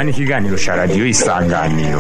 ni ikiganiro cya radiyo isanganiro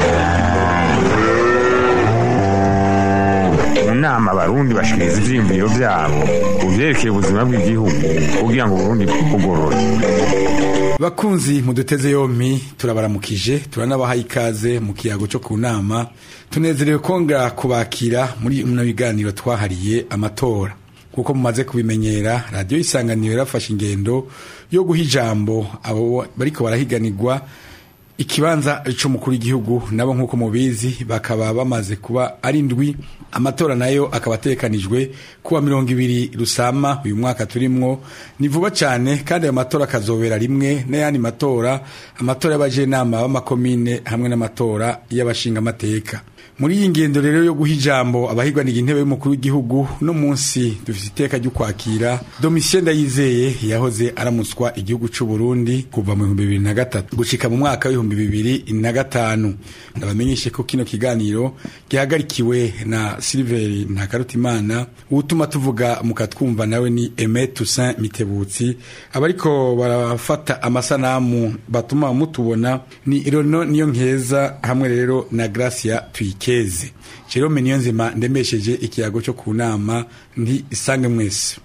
mu nama abarundi bashikiriza ivyiyumviro vyabo ku vyerekeye ubuzima bw'igihugu kugira ngo uburundi bwugorore bakunzi muduteze yompi turabaramukije turanabaha ikaze mu kiyago cyo ku nama tunezerewe kongera kubakira muri bino biganiro twahariye amatora kuko mumaze kubimenyera radiyo isanganiro yarafashe ingendo yo guha ijambo abo bariko barahiganirwa ikibanza c'umukuru w'igihugu nabo nk'uko mubizi bakaba bamaze kuba ari ndwi amatora nayo akaba atekanijwe kuwa mirongo ibiri rusama uyu mwaka turimwo ni vuba cyane kandi ayo matora akazobera rimwe n'ayandi matora amatora y'abajenama b'amakomine hamwe n'amatora y'abashingamateka muri iyi ngendo rero yo guha ijambo abahigwanira intebe y'umukuru w'igihugu no munsi dufite iteka ryo kwakira domitien ndayizeye yahoze aramutswa igihugu c'u Burundi kuva mu bihumbi bibiri na gatatu gushika mu mwaka w'ibihumbi bibiri na gatanu ndabamenyeshe ko kino kiganiro gihagarikiwe na siliveri ntakarutimana uwutuma tuvuga mukatwumva nawe ni aime toussaint mitebutsi abariko barafata amasanamu batuma mutubona ni irono niyo nkeza hamwe rero na gracia twike keze jerome niyo nzima ndemesheje ikiyago cyo ku nama nti isange mwese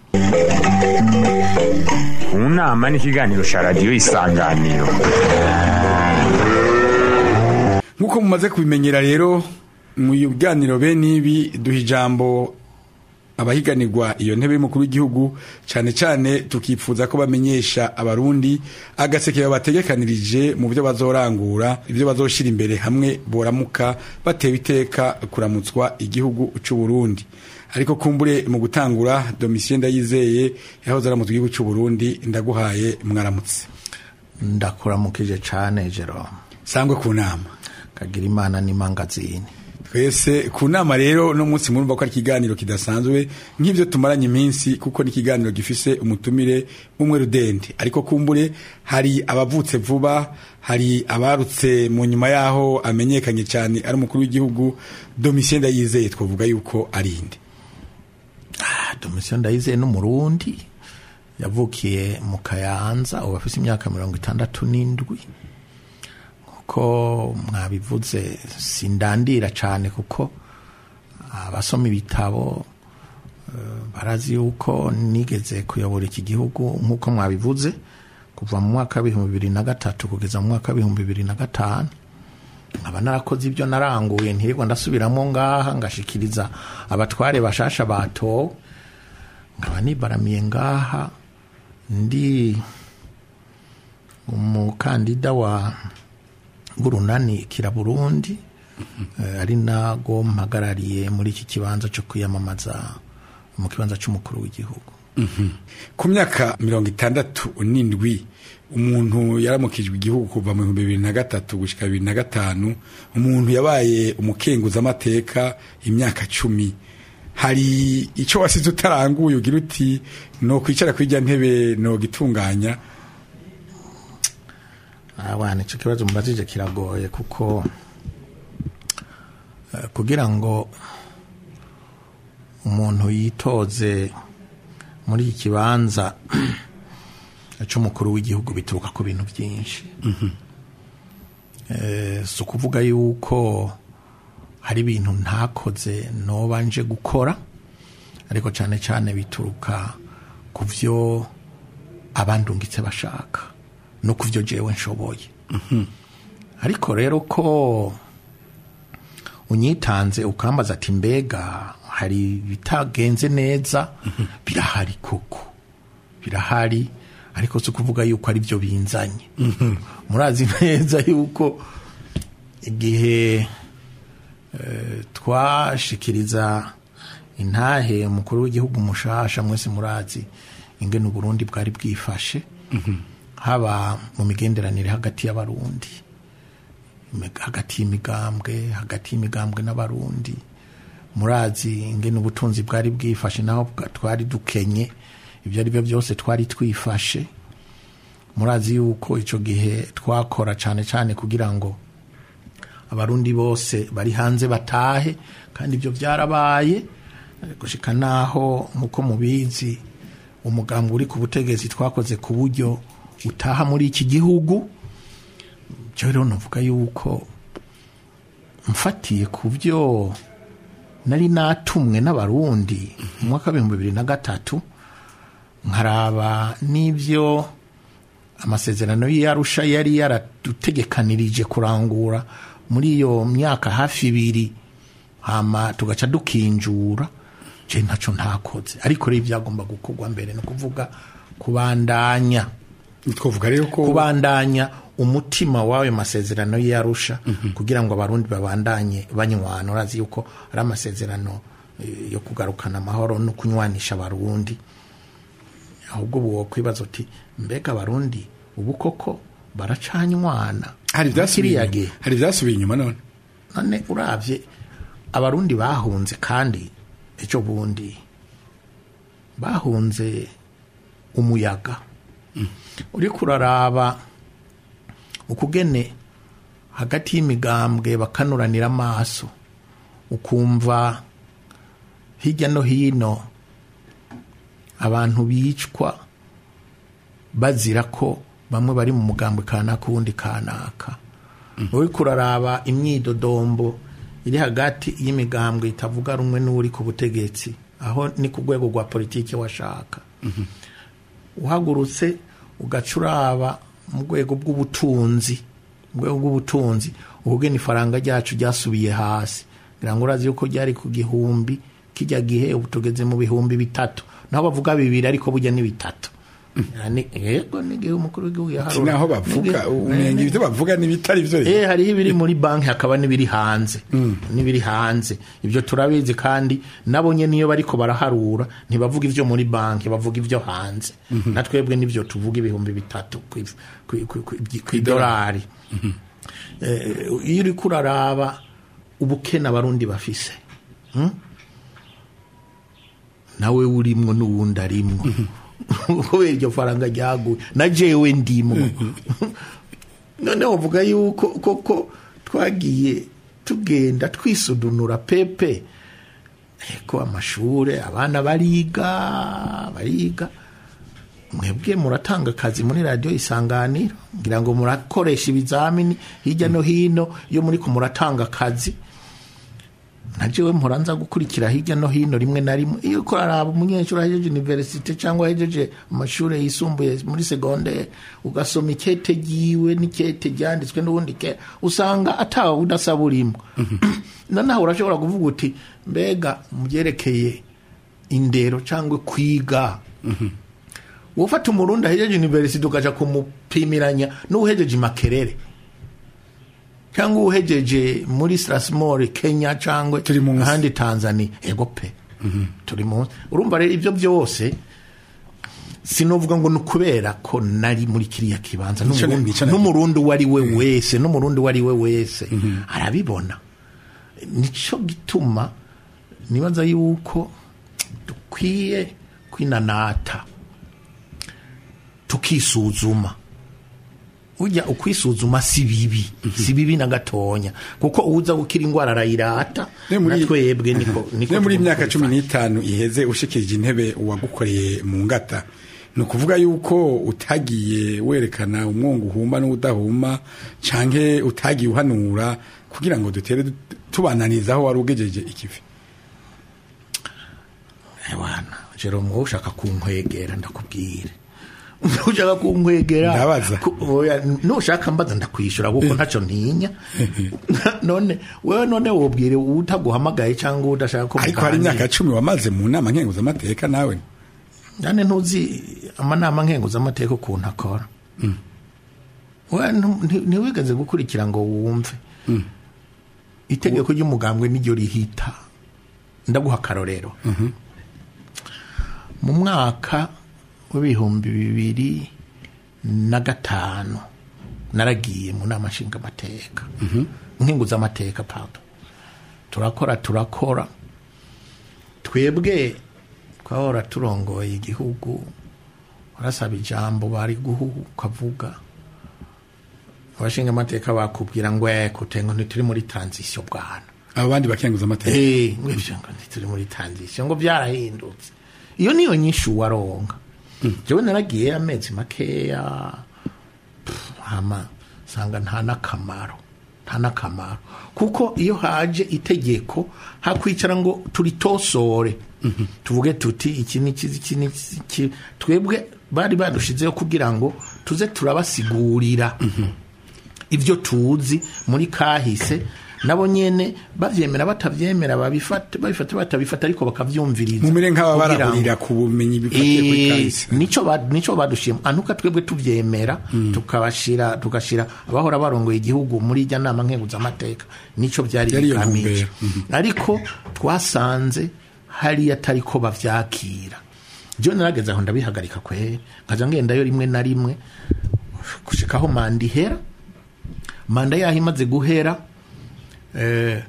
mu nama ni ikiganiro cya radiyo isanganiro nk'uko mumaze kubimenyera rero mu biganiro bene ibi duha ijambo abahiganirwa iyo ntebe y'umukuru w'igihugu cyane cyane tukifuza ko bamenyesha abarundi agaseke babategekanirije mu byo bazorangura ibyo bazoshira imbere hamwe boramuka batewe iteka kuramutswa igihugu cy'u Burundi ariko kumbure mu gutangura domitien ndayizeye yahoze aramutse igihugu cy'u Burundi ndaguhaye mwaramutse ndakuramukije cyane Jerome sangwe ku nama kagira imana n'imangazini twese ku nama rero no munsi murumva ko ari ikiganiro kidasanzwe nk'ibyo tumaranye iminsi kuko ni ikiganiro gifise umutumire umwe rudende ariko kumbure hari abavutse vuba hari abarutse mu nyuma yaho amenyekanye cyane ari umukuru w'igihugu domitien ndayizeye twavuga yuko ari inde ah, domitien ndayizeye n'umurundi yavukiye mu kayanza ubu afise imyaka mirongo itandatu n'indwi ko mwabivuze sindandira cyane kuko abasoma ibitabo barazi yuko nigeze kuyobora iki gihugu nk'uko mwabivuze kuva mu mwaka w'ibihumbi bibiri na gatatu kugeza mu mwaka w'ibihumbi bibiri na gatanu nkaba narakoze ibyo naranguye ntirirwa ndasubiramo ngaha ngashikiriza abatware bashasha batowe nkaba nibaramiye ngaha ndi umukandida wa burunani kira burundi ari nago mpagarariye muri iki kibanza cyo kwiyamamaza mu kibanza cy'umukuru w'igihugu ku myaka mirongo itandatu n'indwi umuntu yaramukijwe igihugu kuva mu bihumbi bibiri na gatatu gushyika bibiri na gatanu umuntu yabaye umukenguzamateka imyaka cumi hari icyo wasize utaranguye ugira uti ni ukwicara kuri ijya ntebe ni ugitunganya abana icyo kibazo mubajije kiragoye kuko kugira ngo umuntu yitoze muri iki kibanza cy'umukuru w'igihugu bituruka ku bintu byinshi si ukuvuga yuko hari ibintu ntakoze nobanje gukora ariko cyane cyane bituruka ku byo abandungitse bashaka no ku byo jewe nshoboye ariko rero ko unyitanze ukambaza ati mbega hari bitagenze neza birahari koko birahari ariko si ukuvuga yuko ari byo binzanye murazi neza yuko igihe twashikiriza intahe umukuru w'igihugu mushasha mwese murazi ingene uburundi bwari bwifashe haba mu migenderanire hagati y'abarundi hagati y'imigambwe hagati y'imigambwe n'abarundi murazi ingene ubutunzi bwari bwifashe naho twari dukenye ibyo ari byo byose twari twifashe murazi yuko icyo gihe twakora cyane cyane kugira ngo abarundi bose bari hanze batahe kandi ibyo byarabaye gushika naho nk'uko mubizi umugambi uri ku butegetsi twakoze ku buryo utaha muri iki gihugu byo rero navuga yuko mfatiye ku byo nari natumwe n'abarundi mu mwaka w'ibihumbi bibiri na gatatu nkaraba n'ibyo amasezerano y'iyarusha yari yaradutegekanirije kurangura muri iyo myaka hafi ibiri hama tugaca dukinjura je ntaco ntakoze ariko rero ibyagomba gukorwa mbere ni ukuvuga kubandanya twavuga rero ko kubandanya umutima w'ayo masezerano y'arusha kugira ngo abarundi babandanye banywana urazi yuko ari amasezerano eh, yo kugarukana amahoro no kunywanisha abarundi ahubwo ubu wokwibaza uti mbega abarundi ubu koko baracanywana hari ibyasubiye Kiriya inyuma gihe. hari ibyasubiye inyuma none none uravye abarundi bahunze kandi ejo bundi bahunze umuyaga uriko uraraba ukugene hagati y'imigambwe bakanuranira amaso ukumva hirya no hino abantu bicwa bazira ko bamwe bari mu mugambwe kanaka uwundi kanaka uriko uraraba imyidodombo iri hagati y'imigambwe itavuga rumwe n'uri ku butegetsi aho ni ku rwego rwa politiki washaka uhagurutse ugaca uraba mu rwego bw'ubutunzi mu rwego bw'ubutunzi ubugeni ifaranga ryacu ryasubiye hasi ngira ngo urazi yuko ryari ku gihumbi kijya gihe ubu tugeze mu bihumbi bitatu naho bavuga bibiri ariko burya ni bitatu Yani, yego n'igihe umukuru w'igihugu yaharura naho bavuga umenga ibyo bavuga n'ibitari byo Eh hariho ibiri muri banki hakaba n'ibiri hanze n'ibiri hanze ibyo turabizi kandi nabo nyene niyo bariko baraharura ntibavuga ivyo muri banki bavuga ivyo hanze na twebwe nivyo tuvuga ibihumbi bitatu ku- ku- ku- ku- kw'idolari Eh, iyo uriko uraraba ubukene abarundi bafise hmm? nawe urimwo n'uwundi arimwo kubera iryo faranga ryaguye na jewe ndimwo none uvuga yuko koko twagiye tugenda twisudunura pepe ko amashure abana bariga bariga mwebwe muratanga akazi muri radiyo isanganiro ngira ngo murakoresha ibizamini hirya no hino iyo muri ko muratanga akazi na jewe mpora nza gukurikira hirya no hino rimwe na rimwe iyo ko araba umunyeshuri ahejeje universite cyangwa ahejeje amashuri yisumbuye muri segondere ugasoma ikete ryiwe n'ikete ryanditswe n'ubundi ke usanga atawe udasaba urimo noneho urashobora kuvuga uti mbega mu byerekeye indero cyangwa kwiga ufata umurundi ahejeje universite ukaja kumupimiranya n'uhejeje makerere cyangwa uhejeje muri Strasbourg Kenya cyangwa Turi munsi. ahandi Tanzania ego pe turi munsi urumva rero ibyo byose sinovuga ngo ni ukubera ko nari muri kiriya kibanza Nico na- n'umurundi nico na- n'umurundi uwo ari we wese n'umurundi uwo ari we wese arabibona nico gituma nibaza yuko dukwiye kwinanata tukisuzuma ujya ukwisuzuma si bibi si bibi na gatonya kuko uza gukira indwara arayirata Ne muri- na twebwe niko niko ne muri tugomba imyaka cumi kubifata. n'itanu iheze ushikirije intebe uwagukoreye mu ngata ni ukuvuga yuko utagiye werekana umwongo uhuma n'udahuma canke utagiye uhanura kugira ngo dutere du- tubananiza aho wari ugejeje ikivi Ewana, Jerome wowe ushaka kunkwegera ndakubwire ushaka kunkwegera Ndabaza. ku- oya, nushaka mbaza ndakwishura kuko ntacyo ntinya none wewe none wobwire utaguhamagaye cyangwa udashaka ko ariko hari muganira. imyaka cumi wamaze mu nama nkenguzamateka nawe nane ntuzi amanama nkenguzamateka ukuntu akora Wewe ntu- nti- ntiwigeze gukurikira ngo wumve itegeko ry'umugambwe niryo rihita ndaguha akarorero mu mwaka w'ibihumbi bibiri na gatanu naragiye mu nama nshingamateka nkenguzamateka pardon turakora turakora twebwe twahora turongoye igihugu urasaba ijambo bari guhuha ukavuga abashinga amateka bakubwira ngo kutengo ntituri muri transition bwana abo bandi bakenguzamateka Eh, ngo ivyo ngo ntituri muri transition ngo byarahindutse iyo niyo nyinshi waronga jewe naragiye amezi makeya pff, hama usanga nta n'akamaro nta n'akamaro kuko iyo haje itegeko hakwicara ngo turitosore tuvuge tuti iki ni iki iki ni iki twebwe bari badushizeho kugira ngo tuze turabasigurira ibyo tuzi muri kahise nabo nyene bavyemera batavyemera babifata babifata batabifata ariko bakavyumviriza mumere nk'aba kugira ngo- barahurira ku bumenyi bifatiye kuri Eh, kahise nico ba- nico badushima anuka twebwe tuvyemera tukabashira tugashira abahora barongoye igihugu muri ijya nama nkenguzamateka nico byari Yari iyo bigamije ntumbero. ariko twasanze hariya atari ko bavyakira je narageze aho ndabihagarika kwe nkaja ngendayo rimwe na rimwe gushikaho manda ihera manda yaho imaze guhera eh,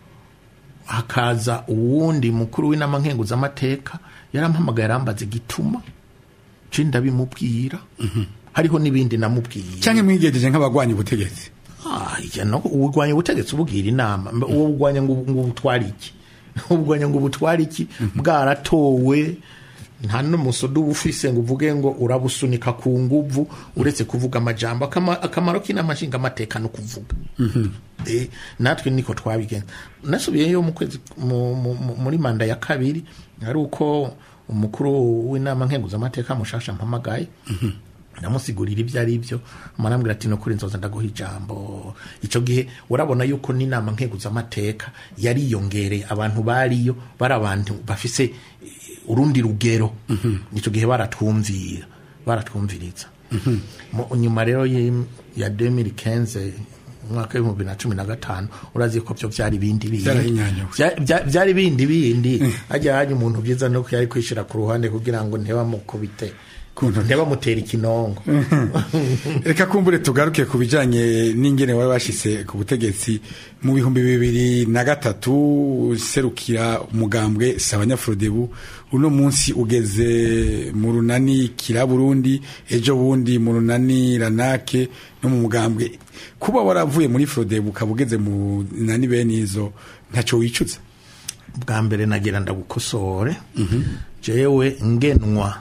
hakaza uwundi mukuru w'inama nkenguzamateka yarampamagaye arambaza igituma nce ndabimubwira hariho n'ibindi namubwiye cyangwa mwigejeje nk'abagwanya ubutegetsi Ah, ijya no urwanya ubutegetsi ububwira inama Mbe- uwo urwanya ngo ngo ubutware iki ubwanya ngo ubutware iki bwaratowe nta n'umusodo uba ufise ngo uvuge ngo urabusunika ku nguvu uretse kuvuga amajambo Akama- akamaro k'inama nshingamateka no kuvuga Eh, natwe niko twabigenza nasubiyeyo mu kwezi mu- mu- mu- muri manda ya kabiri ari uko umukuru w'inama nkenguzamateka mushasha mpamagaye ndamusigurira ibyo ari byo amarambwira ati nukuri nzoza ndaguha ijambo icyo gihe urabona yuko n'inama nkenguzamateka yariyongereye abantu bariyo bari abantu bafise eh, urundi rugero icyo gihe baratwumvira baratwumviriza Mu- nyuma rero y'im- ya 2015 umwaka w'ibihumbi bibiri na cumi na gatanu urazi ko byo byari ibindi bindi Byarahinyanyuwe. Bya- bya- byari bindi bindi hajya hajya umuntu byiza nuko yari kwishyira ku ruhande kugira ngo ntibamukubite Kuntu- ntibamutera ikinongo reka kumbure tugaruke ku bijanye n'ingene wari washitse ku butegetsi mu bihumbi bibiri na gatatu serukira umugambwe sabanyafurodebu uno munsi ugeze mu runani kira burundi ejo bundi mu runani ranake no mu mugambwe kuba waravuye muri furodebu ukaba ugeze mu nani bene izo ntaco wicuza bwa mbere nagira ndagukosore jewe ngenwa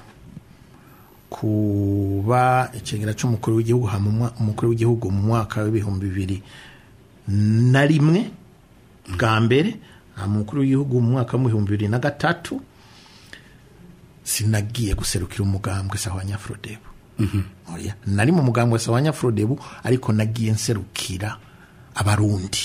kuba ikigera cy'umukuru w'igihugu hama umwa- umukuru w'igihugu mu mwaka w'ibihumbi bibiri na rimwe bwa mbere hama umukuru w'igihugu mu mwaka w'ibihumbi bibiri na gatatu sinagiye guserukira umugambwe sawa nyafurodebu oya nari mu mugambwe sawa nyafurodebu ariko nagiye nserukira abarundi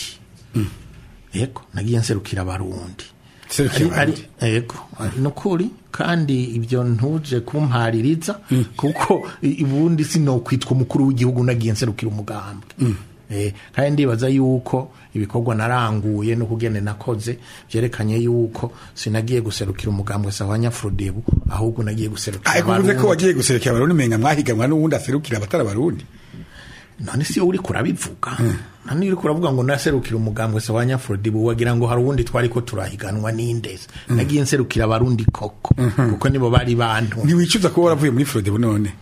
yego nagiye nserukira abarundi Serukira Ari- abarundi. ari- yego ni ukuri kandi ibyo ntuje kumpaririza kuko i- ubundi sinokwitwa umukuru w'igihugu nagiye nserukira umugambwe Eh, kandi ndibaza yuko ibikorwa naranguye no kugene nakoze byerekanye yuko sinagiye guserukira umugambwe sawa nyafurodebu ahubwo nagiye guserukira ariko uvuze ko abarundi. wagiye guserukira abarundi menga mwahiganwa n'uwundi aserukira abatari abarundi none si uri kurabivuga none uri kuravuga ngo naserukira umugambwe sawa nyafurodebu wagira ngo hari uwundi twari ko turahiganwa n'indezi nagiye nserukira abarundi koko kuko nibo bari bantu ntiwicuza kuba waravuye muri furodebu none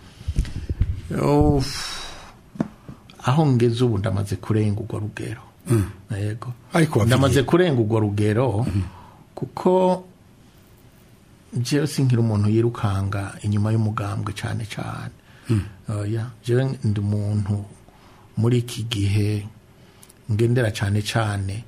Uff. aho ngeze ubu ndamaze kurenga urwo rugero yego Ariko wavuye. ndamaze kurenga urwo rugero kuko jewe sinkira umuntu yirukanga inyuma y'umugambwe cyane cyane oya jewe ndi umuntu muri iki gihe ngendera cyane cyane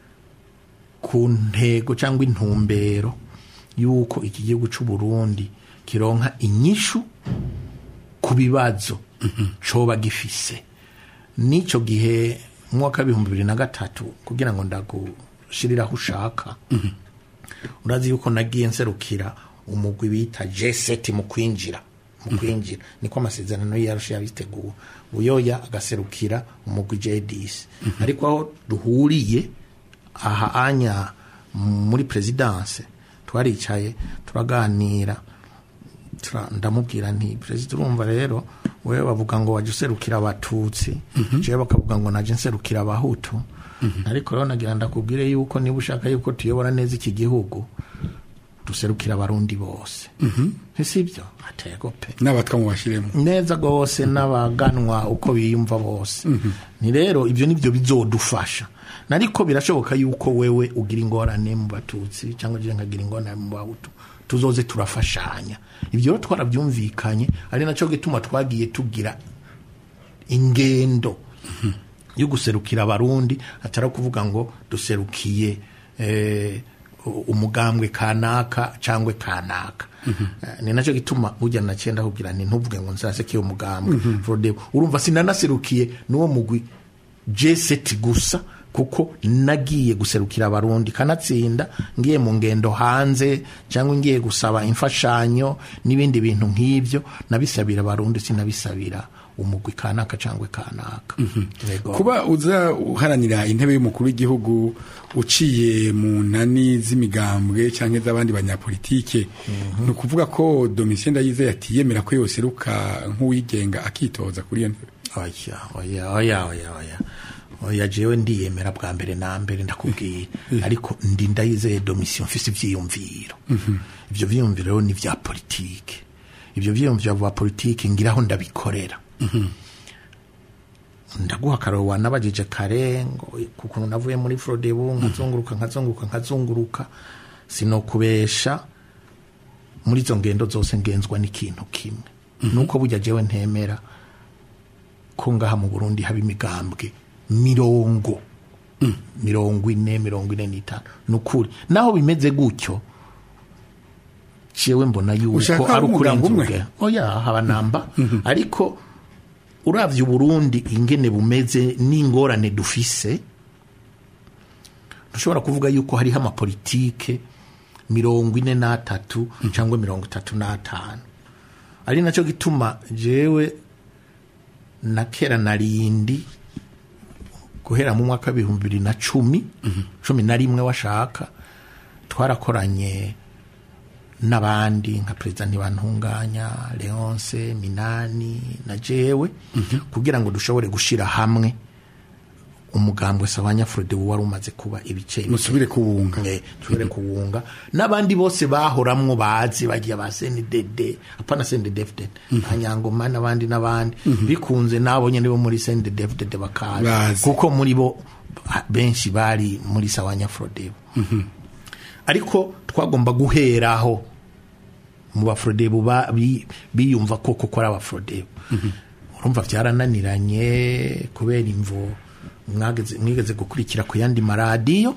ku ntego cyangwa intumbero y'uko iki gihugu cy'u Burundi kironka inyishu ku bibazo coba gifise n'icyo gihe mu mwaka w'ibihumbi bibiri na gatatu kugira ngo ndagushirire aho ushaka urazi yuko nagiye nserukira umugwi bita G7 mu kwinjira mu kwinjira niko amasezerano yarusha yabiteguwe buyoya agaserukira umugwi J10 ariko aho duhuriye aha anya muri presidence twaricaye turaganira tura- ndamubwira nti perezida urumva rero wewe bavuga ngo wajya userukira abatutsi jewe bakavuga ngo naje nserukira abahutu ariko rero nagira ndakubwire yuko niba ushaka yuko tuyobora neza iki gihugu duserukira abarundi bose sibyo atego pe n'abatwa mu bashyiremo neza rwose n'abaganwa uko biyumva bose ni rero ibyo nibyo bizodufasha nariko birashoboka yuko wewe ugira ingorane mu batutsi cyangwa je nkagira ingorane mu bahutu tuzoze turafashanya ibyo rero twarabyumvikanye ari nacyo gituma twagiye tugira ingendo yo guserukira abarundi atari kuvuga ngo duserukiye eh, umugambwe kanaka cyangwa kanaka Eh, ni nacyo gituma burya na cyenda kugira nti ntuvuge ngo nzaseke uwo mugambwe Frodebo urumva sinanaserukiye n'uwo mugwi jeseti gusa kuko nagiye guserukira abarundi kanatsinda ngiye mu ngendo hanze cyangwa ngiye gusaba imfashanyo n'ibindi bintu nk'ibyo nabisabira abarundi sinabisabira umugwi kanaka cyangwa kanaka Yego. kuba uza uharanira intebe y'umukuru w'igihugu uciye mu nani z'imigambwe cyangwa z'abandi banyapolitike ni ukuvuga ko domitien ndayizeye atiyemera ko yoseruka nk'uwigenga akitoza kuri iyo ntebe oya oya oya oya oya oya jewe ndiyemera bwa mbere na mbere ndakubwiye ariko ndi ndayizeye domisiyo mfise ivyiyumviro ivyo vyiyumviro rero ni vya politike ivyo vyiyumviro vya politike ngiraho ndabikorera ndaguha akaroro wanabajije kare ngo kukuntu navuye muri frodebu nkazunguruka nkazunguruka nkazunguruka sinokubesha muri izo ngendo zose ngenzwa n'ikintu kimwe nuko burya jewe ntemera ko ngaha mu burundi haba imigambwe mirongo mirongo ine mirongo ine n'itanu ni ukuri naho bimeze gutyo jewe mbona yuko Ushaka ari umugambi umwe? ukurenza oya haba namba ariko uravye uburundi ingene bumeze n'ingorane dufise ntushobora kuvuga yuko hariho amapolitike mirongo ine n'atatu cyangwa mirongo itatu n'atanu ari nacyo gituma jewe na kera narindi guhera mu mwaka w'ibihumbi bibiri na cumi cumi na rimwe washaka twarakoranye n'abandi nka perezida ntibantunganya leonce minani na jewe kugira ngo dushobore gushyira hamwe umugambwe sabanyafurode wari umaze kuba ibice musubire kubunga Eh, tubere kuwunga n'abandi bose bahoramwo bazi bagiye ba CNDD apana CNDD-FDD ba Nyangoma n'abandi n'abandi bikunze nabo nyene bo muri CNDD-FDD bakaza Bazi. kuko muri bo ha- benshi bari muri Sawanya Frodebo ariko twagomba guheraho mu bafrodebo ba- bi- biyumva koko ko ari abafrodebo urumva byarananiranye kubera imvo mwageze- mwigeze gukurikira ku yandi maradiyo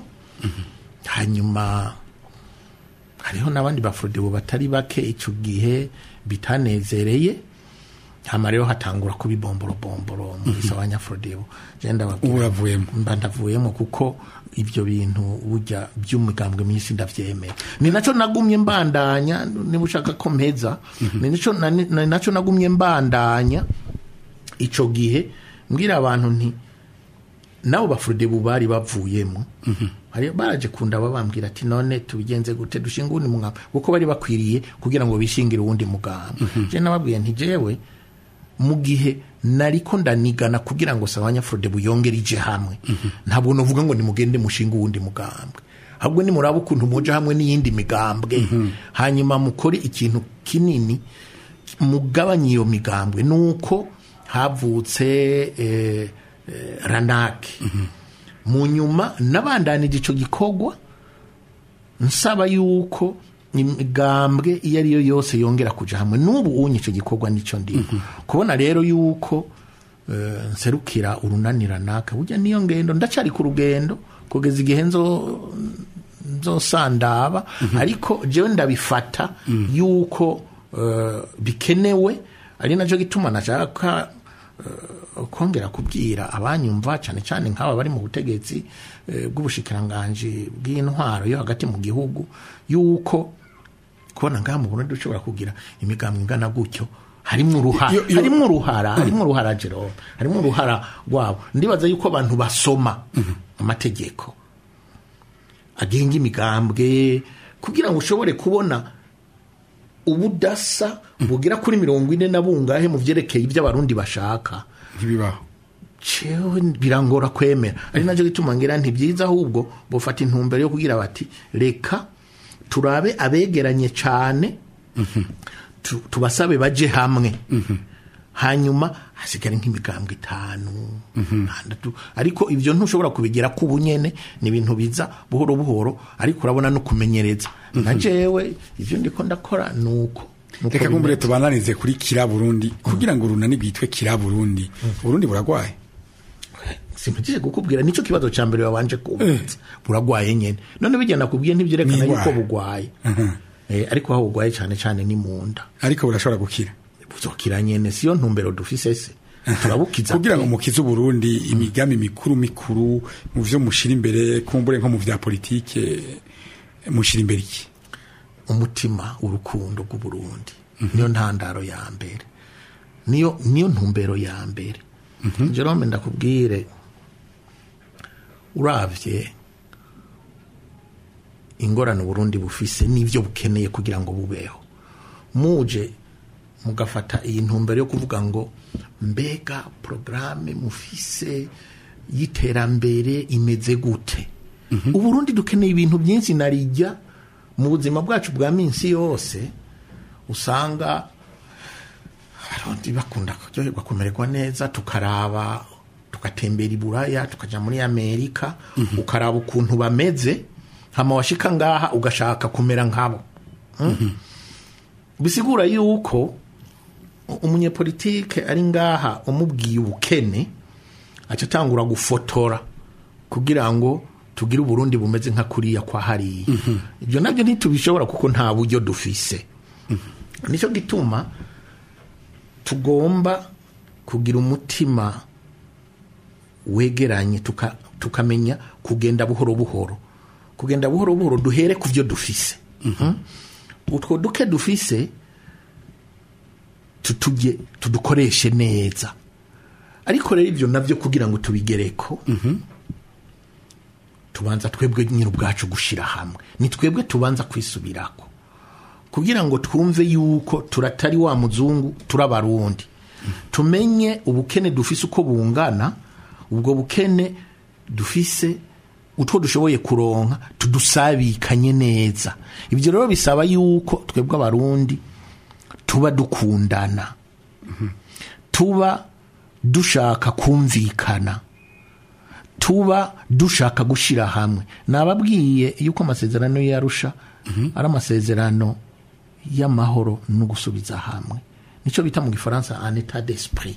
hanyuma hariho n'abandi bafrodebo batari bake icyo gihe bitanezereye hama rero hatangura kuba ibomborobomboro muri sabanya frodebo Ubu uravuyemo. mba ndavuyemo kuko ibyo bintu burya by'umugambwe myinshi ndavyemera ni nacyo nagumye mbandanya niba ushaka ko mpeza ni naco- na- ni nacyo nagumye mbandanya ico gihe mbwira abantu nti nabo bafrodebu bari bavuyemo hari baraje kunda babambwira ati none tubigenze gute dushinga uwundi mugambwe kuko bari bakwiriye kugira ngo bishingire uwundi mugambwe je nababwiye nti jewe mu gihe nariko ndanigana kugira ngo sabanya frodebu yongere ije hamwe ntabwo novuga ngo nimugende mushinga uwundi mugambwe ahubwo nimuraba ukuntu muja hamwe n'iyindi migambwe hanyuma mukore ikintu kinini mugabanye iyo migambwe nuko havutse eh, eh, ranake mu nyuma nabandanije ico gikorwa nsaba yuko imigambwe iyo ari yo yose yongera kuja hamwe n'ubu unye ico gikorwa nico ndimo kubona rero yuko eh, nserukira urunani ranaka burya niyo ngendo ndacari ku rugendo kugeza igihe nzo nzosandaba ariko jewe ndabifata yuko eh, bikenewe ari nacyo gituma nashaka eh, kongera kubwira abanyumva cyane cyane nk'aba bari mu butegetsi eh, bw'ubushikiranganji bw'intwaro yo hagati mu gihugu yuko kubona ngaha mu Burundi ushobora kugira imigambwe ingana gutyo harimo uruhara Iyo- iyo- harimo uruhara harimo uruhara Jerome harimo uruhara rwabo ndibaza yuko abantu basoma amategeko agenga imigambwe kugira ngo ushobore kubona ubudasa bugera kuri mirongo ine na bungahe mu byerekeye ibyo abarundi bashaka ntibibaho cewe birangora kwemera ari nacyo gituma ngira nti byiza ahubwo bufata intumbero yo kugira bati reka turabe abegeranye cyane tu- tubasabe baje hamwe hanyuma hasigare nk'imigambwe itanu itandatu ariko ibyo ntushobora kubigera ku bunyene ni ibintu biza buhoro buhoro ariko urabona no kumenyereza na jewe ibyo ndiko ndakora nuko nuko reka kumbure bimeze. tubananize kuri kira burundi kugira ngo urunani rwitwe kira burundi uburundi buragwaye simpatije kukubwira nicyo kibazo cya mbere wabanje kubaza buragwaye nyene none bigenda kubwiye ntibyerekana yuko N'indwara. bugwaye eh, ariko aho bugwaye cyane cyane ni mu nda ariko burashobora gukira buzokira nyene siyo ntumbero dufise se turabukiza kugira ngo pe. mukize uburundi imigambi mikuru mikuru mu vyo mushira imbere kumbure nko mu vya politike mushira imbere iki umutima urukundo rw'uburundi niyo ntandaro ya mbere niyo niyo ntumbero ya mbere jerome ndakubwire uravye ingorane uburundi bufise n'ivyo bukeneye kugira ngo bubeho muje mugafata iyi ntumbero yo kuvuga ngo mbega porogaramu mufise y'iterambere imeze gute uburundi dukeneye ibintu byinshi narijya mu buzima bwacu bwa minsi yose usanga abarundi bakunda kuryoherwa kumererwa neza tukaraba tugatembera i buraya tukaja muri amerika ukaraba ukuntu bameze hama washika ngaha ugashaka kumera nkabo Mm? bisigura yuko umunyepolitike ari ngaha umubwiye ubukene aca atangura gufotora kugira ngo tugire uburundi bumeze nka kuriya kwa hariya ibyo nabyo ntitubishobora kuko nta buryo dufise nicyo gituma tugomba kugira umutima wegeranye tuka- tukamenya kugenda buhoro buhoro kugenda buhoro buhoro duhere ku byo dufise Mhm. utwo duke dufise tutujye tudukoreshe neza ariko rero ibyo nabyo kugira ngo tubigereko tubanza twebwe nyine ubwacu gushyira hamwe ni twebwe tubanza kwisubirako kugira ngo twumve yuko turatari wa muzungu turabarundi tumenye ubukene dufise uko bungana ubwo bukene dufise utwo dushoboye kuronka tudusabikanye neza ibyo rero bisaba yuko twebwe abarundi tuba dukundana tuba dushaka kumvikana tuba dushaka gushyira hamwe nababwiye yuko amasezerano yarusha ari amasezerano y'amahoro no gusubiza hamwe nicyo bita mu gifaransa en etat d'esprit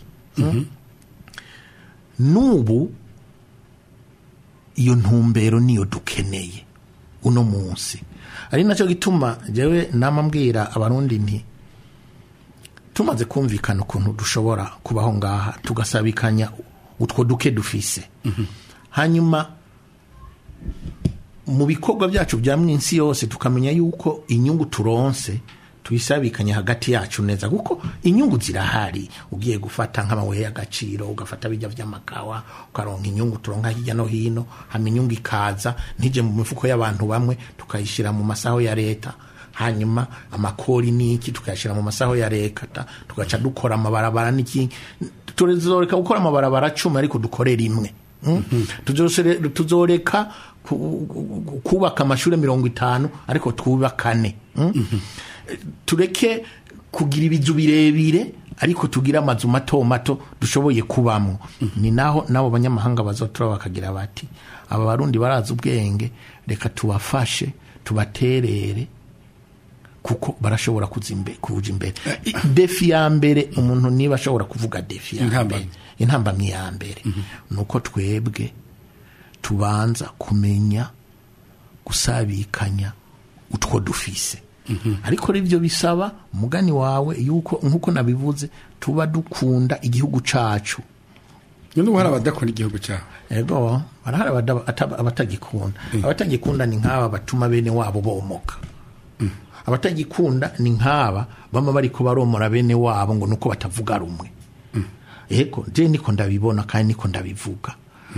n'ubu iyo ntumbero niyo dukeneye uno munsi ari nacyo gituma jewe nama mbwira abarundi nti tumaze kumvikana ukuntu dushobora kubaho ngaha tugasabikanya utwo duke dufise hanyuma mu bikorwa byacu bya minsi yose tukamenya yuko inyungu turonse tuyisabikanya hagati yacu neza kuko inyungu zirahari ugiye gufata nk'amabuye y'agaciro ugafata bijya by'amakawa ukaronka inyungu turonka hirya no hino hama inyungu ikaza ntije mu mifuko y'abantu bamwe tukayishyira mu masaho ya leta hanyuma amakori n'iki tukayashyira mu masaho ya leta tugaca dukora amabarabara n'iki tuzoreka gukora amabarabara cumi ariko dukore rimwe Mm? Tuzosere- tuzoreka ku- ku- kubaka amashuri mirongo itanu ariko twubakane mm? tureke kugira ibizu birebire ariko tugire amazu mato mato dushoboye kubamo ni naho n'abo banyamahanga bazotura bakagira bati aba barundi barazi ubwenge reka tubafashe tubaterere kuko barashobora kuza imbe- kuja imbere I- defi ya mbere umuntu niba ashobora kuvuga defi ya Intambamyi. mbere intambamyi ya mbere ni uko twebwe tubanza kumenya gusabikanya utwo dufise ariko rero ibyo bisaba umugani wawe yuko nk'uko nabivuze tuba dukunda igihugu cacu none ubu hari abadakunda igihugu cyabo ego barahari abada- ata- abatagikunda abatagikunda ni nk'aba batuma bene wabo bomoka abatagikunda ni nk'aba bama bariko baromora bene wabo ngo nuko batavuga rumwe ego je niko ndabibona kandi niko ndabivuga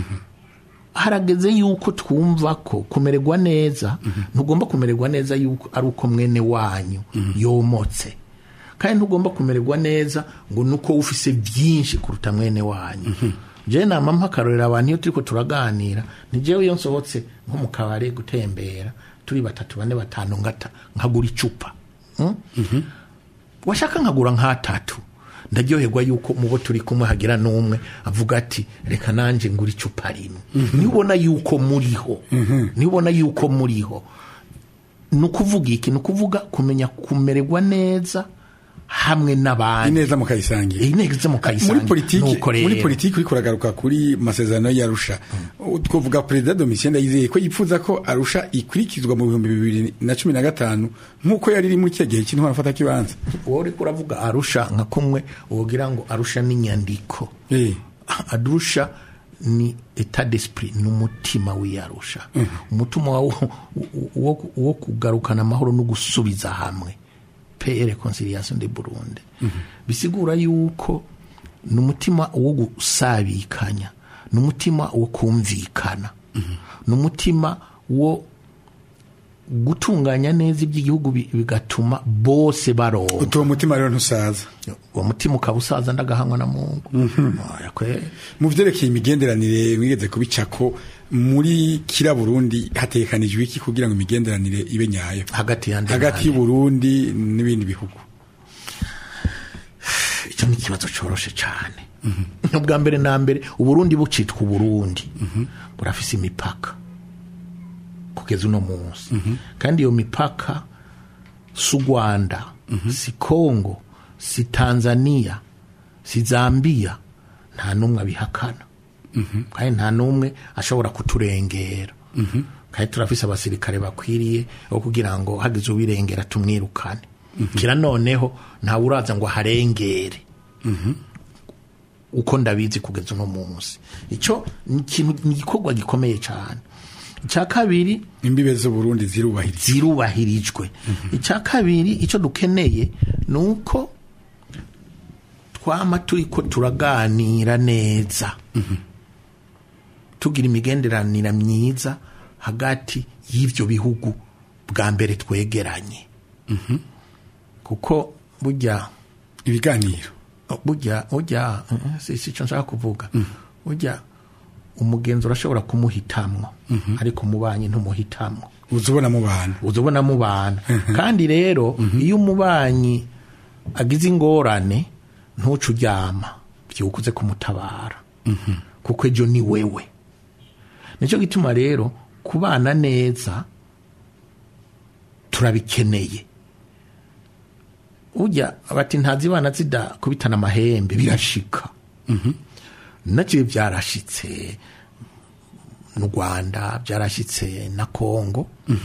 harageze yuko twumva ko kumererwa neza ntugomba kumererwa neza yuko ari uko mwene wanyu yomotse kandi ntugomba kumererwa neza ngo nuko ufise byinshi kuruta mwene wanyu je nama mpakarorera abantu iyo turiko turaganira ni jewe iyo nsohotse nko mu kabare gutembera turi batatu bane batanu ngata nkagura icupa mm? washaka nkagura nk'atatu ndaryoherwa yuko mu bo turi kumwe hagira n'umwe avuga ati reka nanjye ngura icupa rimwe niba ubona yuko muriho niba ubona yuko muriho ni ukuvuga iki ni ukuvuga kumenya kumererwa neza hamwe n'abandi ineza mukayisangira ineza mukayisangira muri politiki Nuko rero, muri politiki uriko uragaruka kuri masezerano y'arusha twavuga perezida domitien ndayizeye ko yipfuza ko arusha ikurikizwa mu bihumbi bibiri na cumi na gatanu nk'uko yari iri muri cya gihe cy'intwara mfata kibanza wowe uriko uravuga arusha nka kumwe wogira ngo arusha n'inyandiko Eh, arusha ni etat d'esprit ni umutima w'iyarusha umutima wo, wo, wo kugarukana amahoro no gusubiza hamwe pe reconciliation de Burundi bisigura yuko ni umutima wo gusabikanya ni umutima wo kumvikana ni umutima wo gutunganya neza iby'igihugu bi- bigatuma bose baronka utuwo mutima rero ntusaza uwo mutima ukaba usaza ndagahanywa na mungu Oya kwe. mu vyerekeye imigenderanire mwigeze kubicako muri kira burundi hatekanijwe iki kugira ngo imigenderanire ibe nyayo hagati yande hagati y'uburundi n'ibindi bihugu icyo ni ikibazo coroshe cyane ubwa mbere na mbere uburundi bucitwa uburundi burafise imipaka kugeza uno munsi kandi iyo mipaka si u rwanda si kongo si tanzania si zambia nta n'umwe abihakana kandi nta n'umwe ashobora kuturengera kandi turafise abasirikare bakwiriye bo kugira ngo hagize ubirengera tumwirukane kira noneho ntawe uraza ngo aharengere uko ndabizi kugeza uno munsi icyo ni ikintu ni igikorwa gikomeye cyane icya kabiri imbibe z'uburundi zirubahiriza zirubahirijwe icya kabiri icyo dukeneye ni uko twama turi ko turaganira neza tugira imigenderanire myiza hagati y'ibyo bihugu bwa mbere twegeranye kuko burya ibiganiro burya burya eh, si si icyo nshaka kuvuga burya umugenzi urashobora kumuhitamwo ariko umubanyi ntumuhitamwo uza ubona mu bantu uza ubona mubana kandi rero iyo umubanyi agize ingorane ntuce uryama byukuze kumutabara kuko ejo ni wewe nicyo gituma rero kubana neza turabikeneye ujya bati ntazibana zidakubitana amahembe birashika nacyo byarashitse mu rwanda byarashyitse na kongo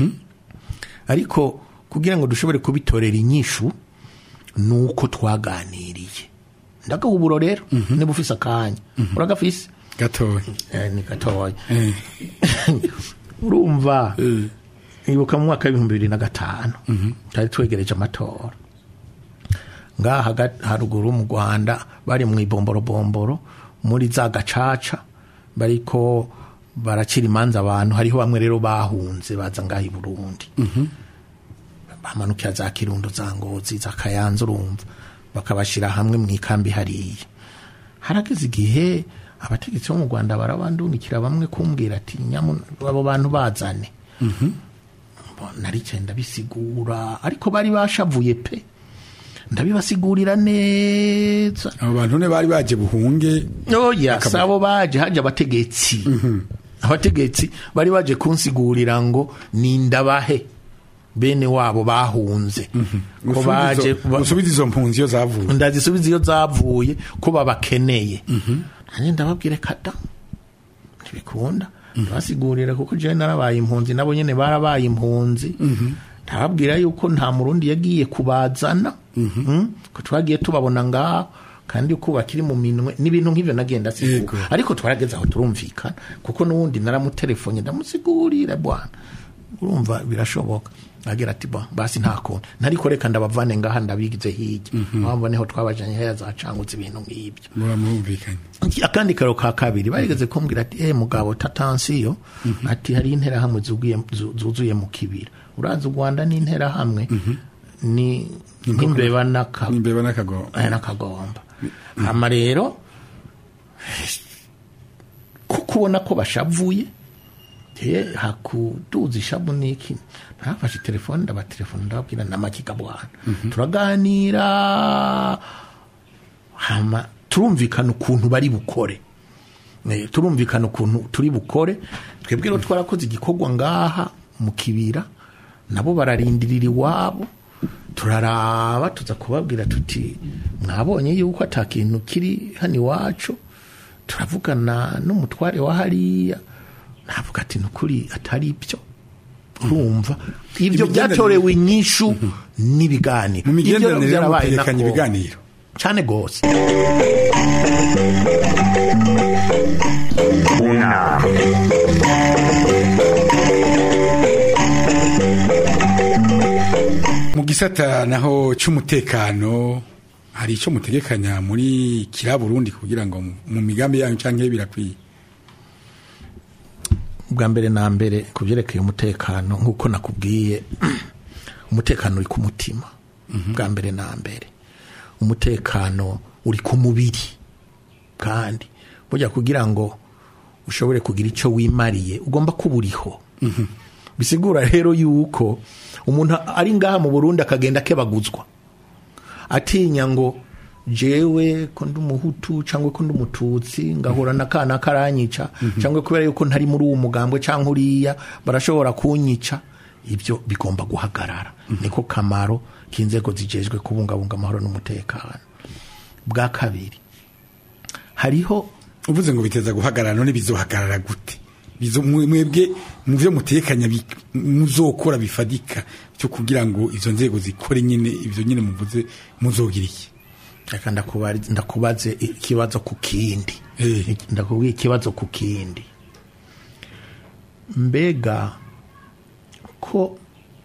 ariko kugira ngo dushobore kubitorera inyishu ni uko twaganiriye ndagahuburo rero niba ufise akanya uragafise gatoya Eh, ni gatoya Eh, urumva ibuka mu mwaka w'ibihumbi bibiri na gatanu twari twegereje amatora ngaha haga- haruguru mu rwanda bari mu ibomborobomboro muri za gacaca bariko baracira imanza abantu hariho bamwe rero bahunze baza ngaha i burundi bamanukira za kirundo za ngozi za kayanza urumva bakabashyira hamwe mu ikambi hariya harageze igihe abategetsi bo mu rwanda barabandungikira bamwe kumbwira ati nyamu abo bantu bazane naricaye ndabisigura ariko bari bashavuye pe ndabibasigurira neza abo bantu ne bari baje buhunge oya si abo baje haje abategetsi abategetsi bari baje kunsigurira ngo nindabahe bene wabo bahunze ko baje ba- gusubiza izo mpunzi iyo zavuye ndazisubiza iyo zavuye ko babakeneye nanjye ndababwire kada ntibikunda ndabasigurira kuko jewe narabaye impunzi nabo nyene barabaye impunzi ndababwira yuko nta murundi yagiye kubazana Mm, ko twagiye tubabona ngaho kandi uko bakiri mu minwe n'ibintu nk'ivyo nagenda Yego. sigura ariko twarageze aho turumvikana kuko n'uwundi naramutelefone ndamusigurira bwana urumva birashoboka agira ati ba basi nta kuntu ntariko reka ndabavane ngaha ndabigize hirya mpamvu niho twabajanye heya zacangutse ibintu nk'ibyo muba mwumvikanye akandi karo ka kabiri barigeze kumbwira ati eh mugabo tatansiyo ati hari interahamwe zugiye zu- zuzuye mu kibira urazi u rwanda ni interahamwe ni nk'imbeba n'aka n'imbeba n'akago aya n'akagomba hama rero kuko ubona ko bashavuye te hakuduza ishavu n'iki nafashe telefone ndabatelefone ndababwira n'amakiga bwana turaganira hama turumvikana ukuntu bari bukore Eh, turumvikana ukuntu turi bukore twebwe rero twarakoze igikorwa ngaha mu kibira nabo bararindirira iwabo turaraba tuza kubabwira tuti mwabonye yuko ata kintu kiri hano iwacu turavugana n'umutware wa hariya navuga ati ni ukuri atari byo urumva ibyo Imigenderanire- byatorewe inyishu n'ibiganiro mu Ibyo migenderanire byarabaye mutegekanya nako. ibiganiro cyane rwose unama mu gisata naho cy'umutekano hari icyo mutegekanya muri kira Burundi kugira ngo mu- mu migambi yanyu cyangwa birakwiye bwa mbere na mbere ku byerekeye umutekano nk'uko nakubwiye umutekano uri ku mutima bwa mbere na mbere umutekano uri ku mubiri kandi burya kugira ngo ushobore kugira icyo wimariye ugomba kuba uriho bisigura rero yuko umuntu ari ngaha mu burundi akagenda akebaguzwa atinya ngo jewe ko ndi umuhutu cyangwa ko ndi umututsi ngahura n'akana karanyica cyangwa kubera yuko ntari muri uwo mugambwe cyangwa uriya barashobora kunyica ibyo bigomba guhagarara niko kamaro k'inzego zijejwe kubungabunga amahoro n'umutekano bwa kabiri hariho uvuze ngo biteza guhagarara none bizohagarara gute Bizo- mwe- mwebwe mu byo mutekanya bi- muzokora bifadika cyo kugira ngo izo nzego zikore nyine ibyo nyine muvuze muzogira iki reka ndakubari- ndakubaze ikibazo ku kindi Eh. ndakubwira ikibazo ku kindi mbega ko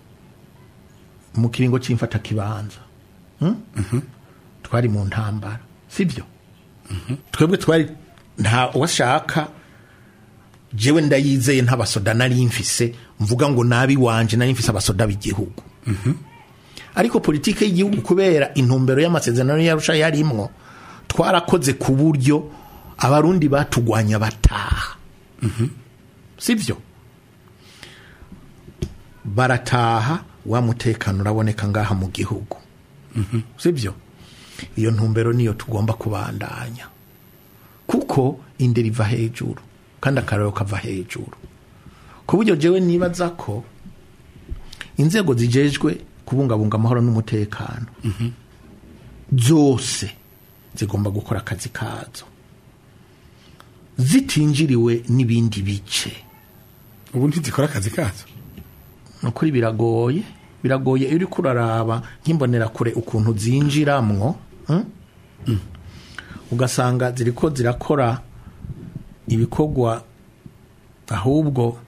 mu kiringo cy'imfata kibanza twari mu ntambara sibyo twebwe twari nta washaka jewe ndayizeye ntabasoda nari mfise mvuga ngo nabi wanje nari mfise abasoda b'igihugu ariko politike y'igihugu kubera intumbero y'amasezerano yarusha yarimwo twarakoze ku buryo abarundi batugwanya bataha sibyo barataha wa mutekano uraboneka ngaha mu gihugu sibyo iyo ntumbero niyo tugomba kubandanya kuko indera iva hejuru kandi akararo kava hejuru ku buryo jewe nibaza ko inzego zijejwe kubungabunga amahoro n'umutekano zose zigomba gukora akazi kazo zitinjiriwe n'ibindi bice ubu ntizikora akazi kazo nukuri biragoye biragoye iyo uriko uraraba nk'imbonerakure ukuntu zinjiramwo hmm? ugasanga ziriko zirakora ibikorwa ahubwo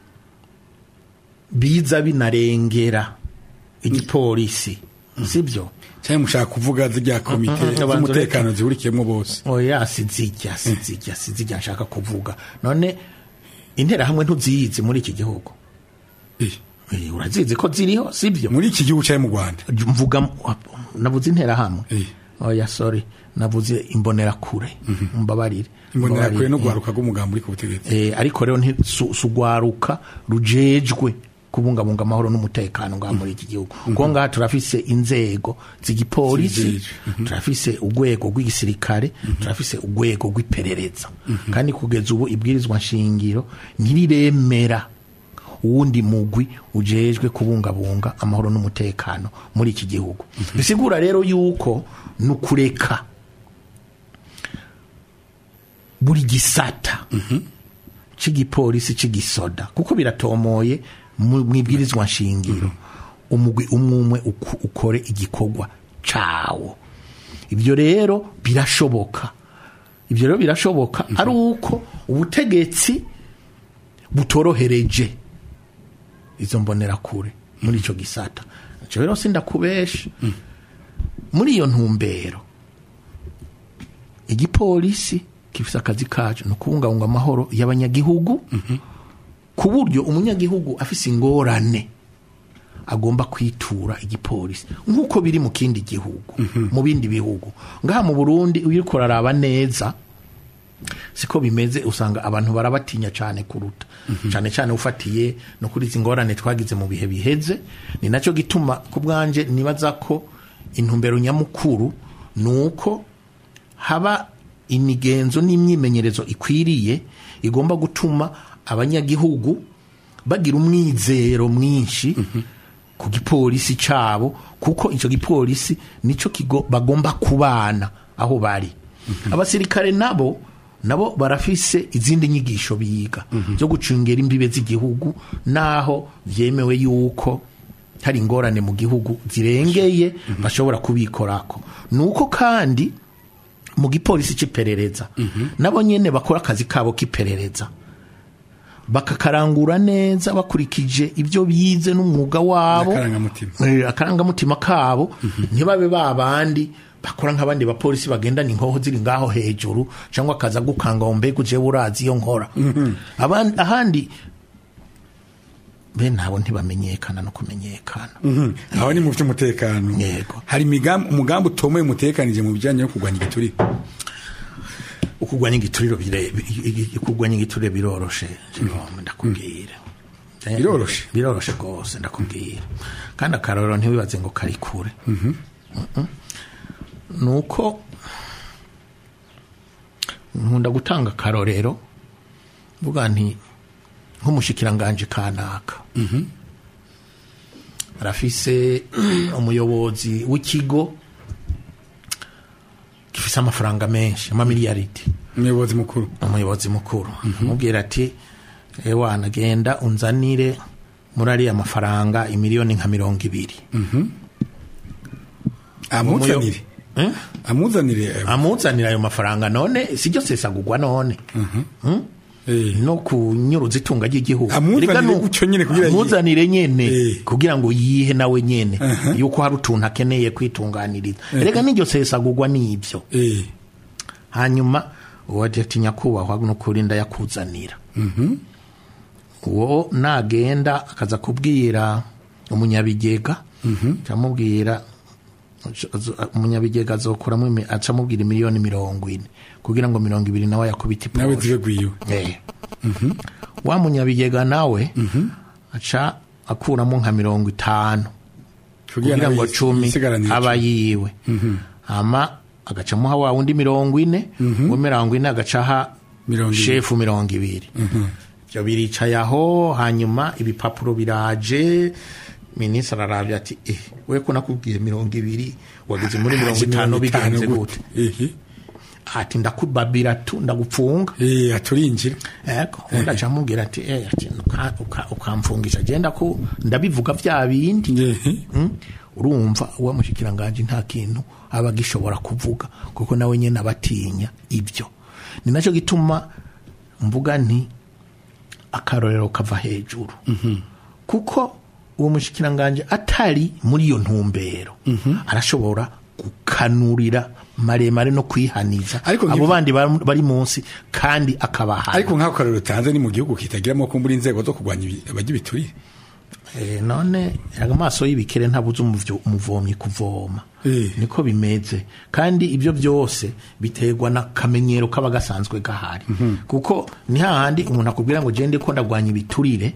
biza binarengera igipolisi sibyo cyangwa mushaka kuvuga zijya komite Mhm, z'umutekano zihurikiyemo bose oya sizijya sizijya sizijya nshaka kuvuga none interahamwe ntuziyizi muri iki gihugu Eh, Eh, urazizi ko ziriho sibyo muri iki gihugu cyangwa mu rwanda mvuga navuze interahamwe Eh. oya sorry navuze imbonerakure mbabarire imbonerakure no Mbabarire. guharuka rw'umugambi uri ku butegetsi Eh, ariko rero ntisugwaruka rujejwe kubungabunga amahoro n'umutekano ngaha muri iki gihugu kuko ngaha turafise inzego z'igipolisi Zijejwe. turafise urwego rw'igisirikare turafise urwego rw'iperereza kandi kugeza ubu ibwirizwa nshingiro ntiriremera uwundi mugwi ujejwe kubungabunga amahoro n'umutekano muri iki gihugu bisigura rero yuko ni ukureka buri gisata cy'igipolisi cy'igisoda kuko biratomoye mu mu ibwirizwa nshingiro umugwi umwe umwe uku- ukore igikorwa cawo ibyo rero birashoboka ibyo rero birashoboka ari uko ubutegetsi butorohereje izo mbonerakure muri icyo gisata icyo rero sindakubesha muri iyo ntumbero igipolisi gifite akazi kacu ni ukubungabunga amahoro y'abanyagihugu ku buryo umunyagihugu afise ingorane agomba kwitura igipolisi nk'uko biri mu kindi gihugu mu bindi bihugu ngaha mu burundi iyo uriko uraraba neza siko bimeze usanga abantu barabatinya cyane kuruta cyane cyane ufatiye no kuri izi ngorane twagize mu bihe biheze ni nacyo gituma ku bwanje nibaza ko intumbero nyamukuru ni uko haba imigenzo n'imyimenyerezo ikwiriye igomba gutuma abanyagihugu bagira umwizero mwinshi ku gipolisi cabo kuko ico gipolisi nico kigo bagomba kubana aho bari abasirikare nabo nabo barafise izindi nyigisho biga zo gucungera imbibe z'igihugu naho vyemewe yuko hari ingorane mu gihugu zirengeye bashobora kubikorako nuko kandi mu gipolisi c'iperereza nabo nyene bakora akazi kabo k'iperereza bakakarangura neza bakurikije ibyo bize n'umwuga wabo N'akarangamutima. Eh, akarangamutima kabo ntibabe ba bandi bakora nk'abandi bapolisi bagendana inkoho ziri ngaho hejuru cyangwa akaza gukanga ngo mbega uje urazi iyo nkora Abandi- ahandi bene abo ntibamenyekana no kumenyekana aho ni mu by'umutekano Yego. hari imigambi umugambi utomoye umutekanije mu bijyanye no kurwanya igiturire ukugwanya igituriro bire- i- i- ukugwanya igiturire biroroshe Jerome, ndakubwira Biroroshe? biroroshe rwose ndakubwira kandi akarorero ntiwibaze ngo kari kure Mm-mm. ni uko nkunda gutanga akarorero mvuga nti nk'umushikiranganje kanaka arafise umuyobozi w'ikigo gifise amafaranga menshi amamiliyaridi umuyobozi mukuru umuyobozi mukuru amubwira ati ewana genda unzanire muri ariya mafaranga imiliyoni nka mirongo ibiri amuzanire Eh? amuzanire eh, amuzanira ayo mafaranga none siryo sesagurwa none Mm? eh, no kunyuruza itunga ry'igihugu Amuzanire Erega nu- gutyo nyene kugira yihe. amuzanire nyene Eh. kugira ngo yihe nawe nyene yuko hari utuntu akeneye kwitunganiriza rega n'iryo sesagurwa n'ibyo eh, hanyuma uwo ati nyakubahwa nukuri ndayakuzanira uwo nagenda akaza kubwira umunyabigega acamubwira umunyabigega azokuramo imi- acamubwira miliyoni mirongo ine kugira ngo mirongo ibiri nawe yakubita nawe iposhe zibe gwiwe Eh. wa munyabigega nawe aca akuramo nka mirongo itanu kugira nawe ngo yis- cumi yisigaranire aba icumi. yiwe hama agacamuha wa wundi mirongo ine uwo mirongo ine agacaha Mirongo ibiri. shefu mirongo ibiri ibyo biricaye aho hanyuma ibipapuro biraje minisitiri ararabye ati eh we ko nakubwiye mirongo ibiri wageze muri mirongo Haje itanu mirongo itanu bigenze gute? gute Ehe. ati ndakubabira tu ndagupfunga Eh, aturinjira ego undi aca amubwira ati eh ati uka- uka- ukamfungisha genda ko ndabivuga bya bindi Ehe. Mm? urumva uwa mushikiranganje nta kintu aba gishobora kuvuga kuko nawe nyene abatinya ibyo ni nacyo gituma mvuga nti akarorero kava hejuru kuko uwo mushikiranganje atari muri iyo ntumbero arashobora gukanurira maremare no kwihaniza Ariko abo nkivu- bandi bari bari munsi kandi akabahana ariko nk'ako karero utanze ni mu gihugu kitagiramo kumbura inzego zo kurwanya ibi- abajya ibiturire Eh, none amaso y'ibikere ntabuze umuvyo- umuvomyi kuvoma Eh. niko bimeze kandi ibyo byose biterwa n'akamenyero kaba gasanzwe gahari kuko ni hahandi umuntu akubwira ngo gende ko ndagwanya ibiturire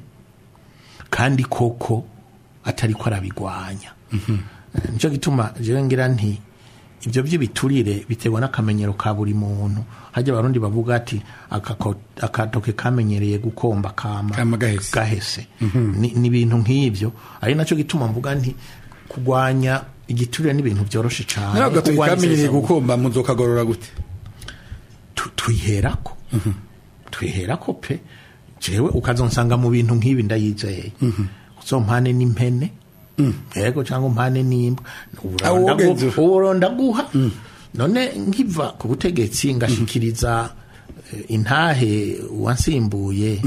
kandi koko atari ko arabigwanya Eh, nicyo gituma jewe ngira nti ibyo by'ibiturire biterwa n'akamenyero ka buri muntu hajya abarundi bavuga ati "Akako- akatoke kamenyereye gukomba kama Kama gahese." gahese ni ni ibintu nk'ibyo ari nacyo gituma mvuga nti kurwanya igiturire ni ibintu byoroshe cyane nawe agatoki Kurwanya kamenyereye isesagura- gukomba muzokagorora gute tu- twiherako twiherako pe jewe ukazonsanga mu bintu nk'ibi ndayizeye uzompane n'impene yego cyangwa umpane n'imbwa Ah, wogenze ufa. uwo ndaguha none nkiva ku butegetsi ngashikiriza eh, intahe wansimbuye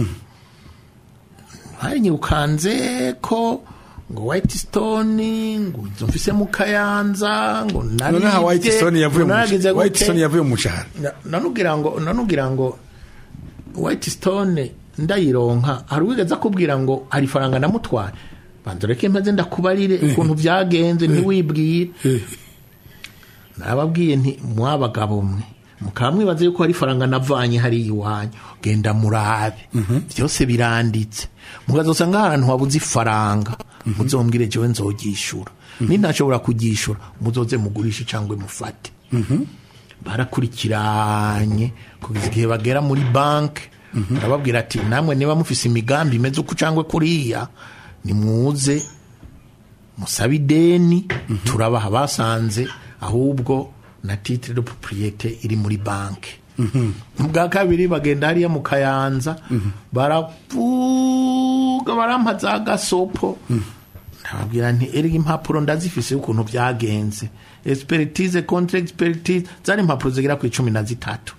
nyirukanze ko ngo white stone ngo izo mfise mu kayanza ngo none ha white stone yavuye mu nagize mushahara white gute? stone yavuye mu mushahara Na- nanugira ngo nanugira ngo white stone ndayironka hari uwigeze akubwira ngo hari faranga namutwaye bandoreke maze ndakubarire ukuntu byagenze ntiwibwire nababwiye nti mwabagabo mwe mukaba mwibaza yuko hari faranga navanye hariya iwanyu genda murabe byose biranditse mukazosanga hari ahantu wabuze ifaranga muzombwire jewe nzogishura nintashobora kugishura muzoze mugurishe cyangwa mufate barakurikiranye kugeza igihe bagera muri banki barababwira ati namwe niba mufise imigambi imeze uku cyangwa kuriya nimwuze musabe ideni turabaha basanze ahubwo na titre de propriete iri muri banki ubwa kabiri bagenda hariya mu kayanza baravuga barampa za gasopo ndababwira nti erega impapuro ndazifise ukuntu byagenze expertise contre expertise zari impapuro zigera ku icumi na zitatu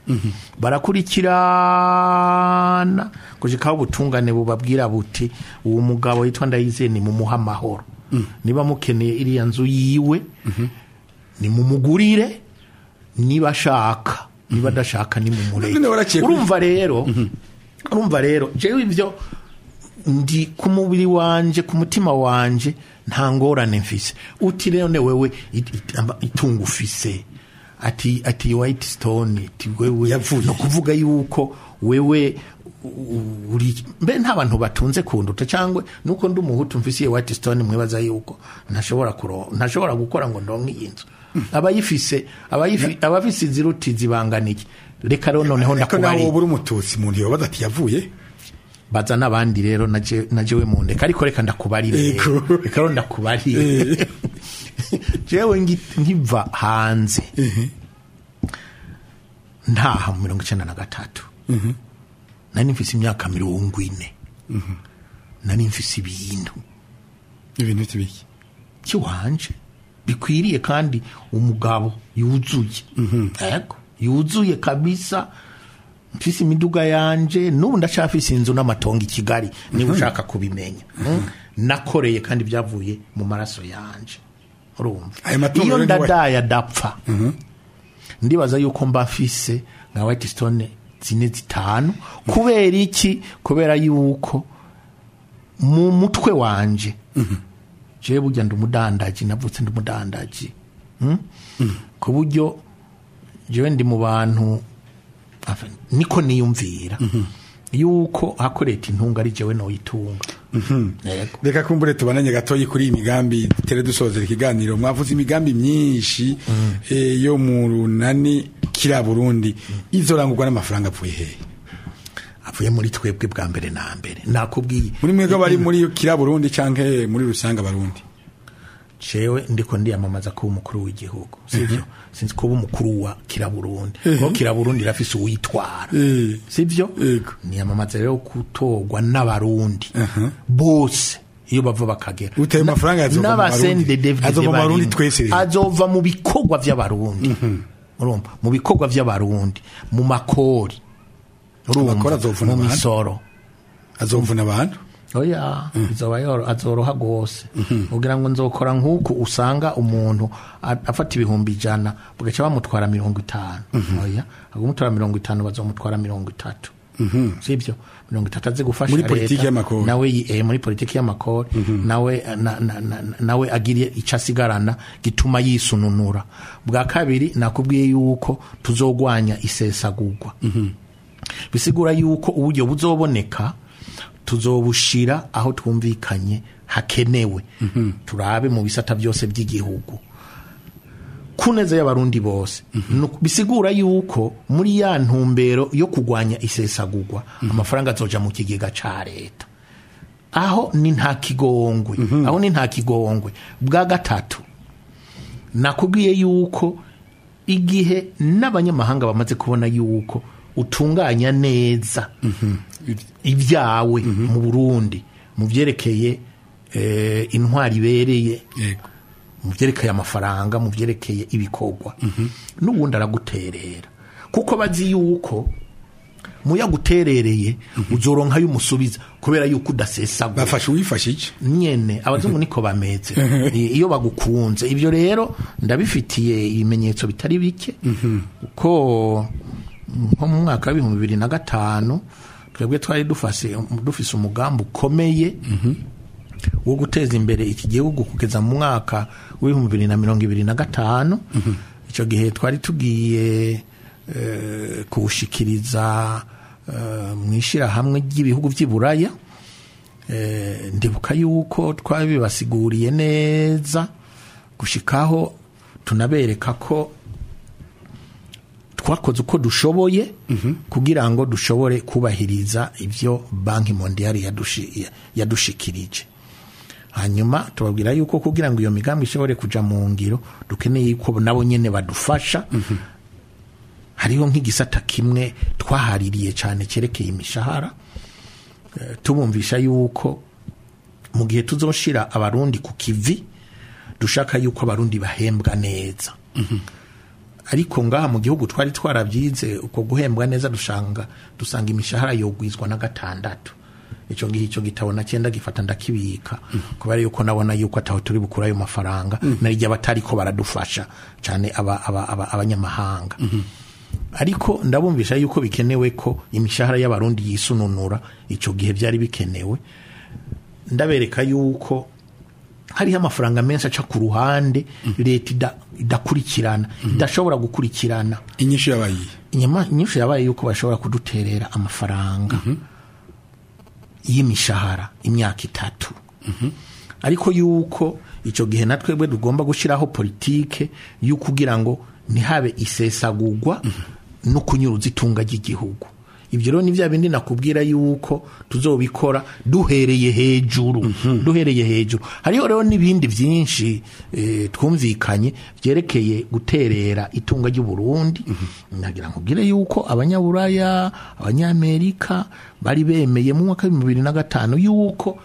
barakurikirana gushikaho ubutungane bubabwira buti uwo mugabo yitwa ndayizeye ni mumuha amahoro niba mukeneye iriya nzu yiwe ni mumugurire niba ashaka niba adashaka ni mumureke None waraciye kuri- urumva rero urumva rero jewe ibyo ndi ku mubiri wanje ku mutima wanje nta ngorane mfise uti rero ne wewe it- it- amba- itungo ufise ati ati white stone ati wewe Yavuye. no kuvuga yuko wewe u- uri mbe nta bantu batunze kunduta cyangwa nuko ndi umuhutu mfisiye white stone mwibaza yuko ntashobora kuro ntashobora gukora ngo ndonke iyi nzu abayifise abayifi abafise iziruti zibanganiye reka rero noneho ariko nawe ndakubari wowe uri umututsi umuntu yobaza ati yavuye baza n'abandi rero naje najewe mu ndeka ariko reka ndakubarire Ego. rero. reka rero ndakubarire jewe ngi- nkiva hanze ntaha mu mirongo icyenda na gatatu nari mfise imyaka mirongo ine nari mfise ibintu ibintu by'ibiki kiwanje bikwiriye kandi umugabo yuzuye yego yuzuye kabisa mfise imiduga yanje n'ubu ndacafise inzu n'amatongo i kigali niba ushaka kubimenya Mm. nakoreye kandi byavuye mu maraso yanje urumva Ayo matungo iyo rero ni we- ndadaye adapfa ndibaza yuko mba mfise nka white stone zine zitanu kubera iki kubera yuko mu mutwe wanje jewe burya ndi umudandaji navutse ndi umudandaji Mm? ku buryo jewe ndi mu bantu afa- niko niyumvira yuko hakoreta intunga ari jewe noyitunga yego reka kumbure tubananye gatoyi kuri iyi migambi tere dusozera ikiganiro mwavuze imigambi myinshi eh, yo mu runani kira burundi izorangurwa n'amafaranga avuye hehe avuye muri twebwe bwa mbere na mbere nakubwiye muri mwebwe bari muri kira burundi canke muri rusange abarundi jewe ndiko ndiyamamaza kuba umukuru w'igihugu sivyo sinzi kuba umukuru wa kiraburundi kuko kiraburundi irafise uwitwara Eh. sivyo Yego. niyamamaza rero gutorwa n'abarundi bose iyo bava bakagera Utayo mafaranga azova mu Barundi. Azova mu Barundi twese rero. azova mu bikorwa vy'abarundi urumva mu bikorwa vy'abarundi mu makori urumva Amakori azovuna mu abantu? misoro azovuna abantu oya izoba yoro azoroha rwose kugira ngo nzokora nk'uku usanga umuntu a- afata ibihumbi ijana bagaca bamutwara mirongo itanu oya agumutwara mirongo itanu bazomutwara mirongo itatu sibyo mirongo itatu aze gufasha Muri politiki leta, y'amakori. nawe yi- eh, muri politiki y'amakori nawe na- na- na- nawe agiriye icyo asigarana gituma yisununura bwa kabiri nakubwiye yuko tuzogwanya isesagurwa bisigura yuko uburyo buzoboneka tuzobushira aho twumvikanye hakenewe turabe mu bisata byose by'igihugu ku neza y'abarundi bose Nu- bisigura yuko muri ya ntumbero yo kurwanya isesagurwa amafaranga azoja mu kigega ca leta aho ni nta kigongwe aho ni nta kigongwe bwa gatatu nakubwiye yuko igihe n'abanyamahanga bamaze kubona yuko utunganya neza ibyawe mu burundi mu byerekeye eh, intwari ibereye yego mu byerekeye amafaranga mu byerekeye ibikorwa n'ubundi araguterera kuko bazi yuko muyaguterereye uzoronka y'umusubiza kubera yuko udasesagura bafashe uwifashe iki nyene abazungu niko bameze I- iyo bagukunze ibyo rero ndabifitiye ibimenyetso bitari bike ko nko mu mwaka w'ibihumbi bibiri na gatanu twebwe twari dufase dufise umugambi ukomeye wo guteza imbere iki gihugu kugeza mu mwaka w'ibihumbi bibiri na mirongo ibiri na gatanu icyo gihe twari tugiye eh, kuwushikiriza eh, mu ishyirahamwe ry'ibihugu by'i buraya Eh, ndibuka yuko twabibasiguriye neza gushikaho tunabereka ko twakoze uko dushoboye kugira ngo dushobore kubahiriza ibyo banki mondiale yadushi- ya- yadushikirije hanyuma tubabwira yuko kugira ngo iyo migambi ishobore kuja mu ngiro dukeneye yuko nabo nyene badufasha hariho nk'igisata kimwe twahaririye cyane cyerekeye imishahara Eh, tubumvisha yuko mu gihe tuzoshira abarundi ku kivi dushaka yuko abarundi bahembwa neza ariko ngaha mu gihugu twari twarabyize uko guhembwa neza dusanga dusanga imishahara yogwizwa na gatandatu icyo gihe icyo gitabo na cyenda gifata ndakibika kubera yuko nabona yuko ataho turi bukura ayo mafaranga narijya batari ko baradufasha cyane aba- aba- aba- abanyamahanga ariko ndabumvisha yuko bikenewe ko imishahara y'abarundi yisununura icyo gihe byari bikenewe ndabereka yuko hariho amafaranga menshi aca ku ruhande leta ida- idakurikirana idashobora gukurikirana inyishu yabaye inyama nyinshi yabaye yuko bashobora kuduterera amafaranga y'imishahara imyaka itatu ariko yuko icyo gihe na twebwe tugomba gushyiraho politike yo kugira ngo ntihabe isesagurwa no kunyuruza itunga ry'igihugu ibyo rero ni bya bindi nakubwira yuko tuzobikora duhereye hejuru duhereye hejuru hariho rero n'ibindi byinshi eh, twumvikanye byerekeye guterera itunga ry'uburundi nagira ngo ubwire yuko abanyaburaya abanyamerika bari bemeye mu mwaka w'ibihumbi bibiri na gatanu yuko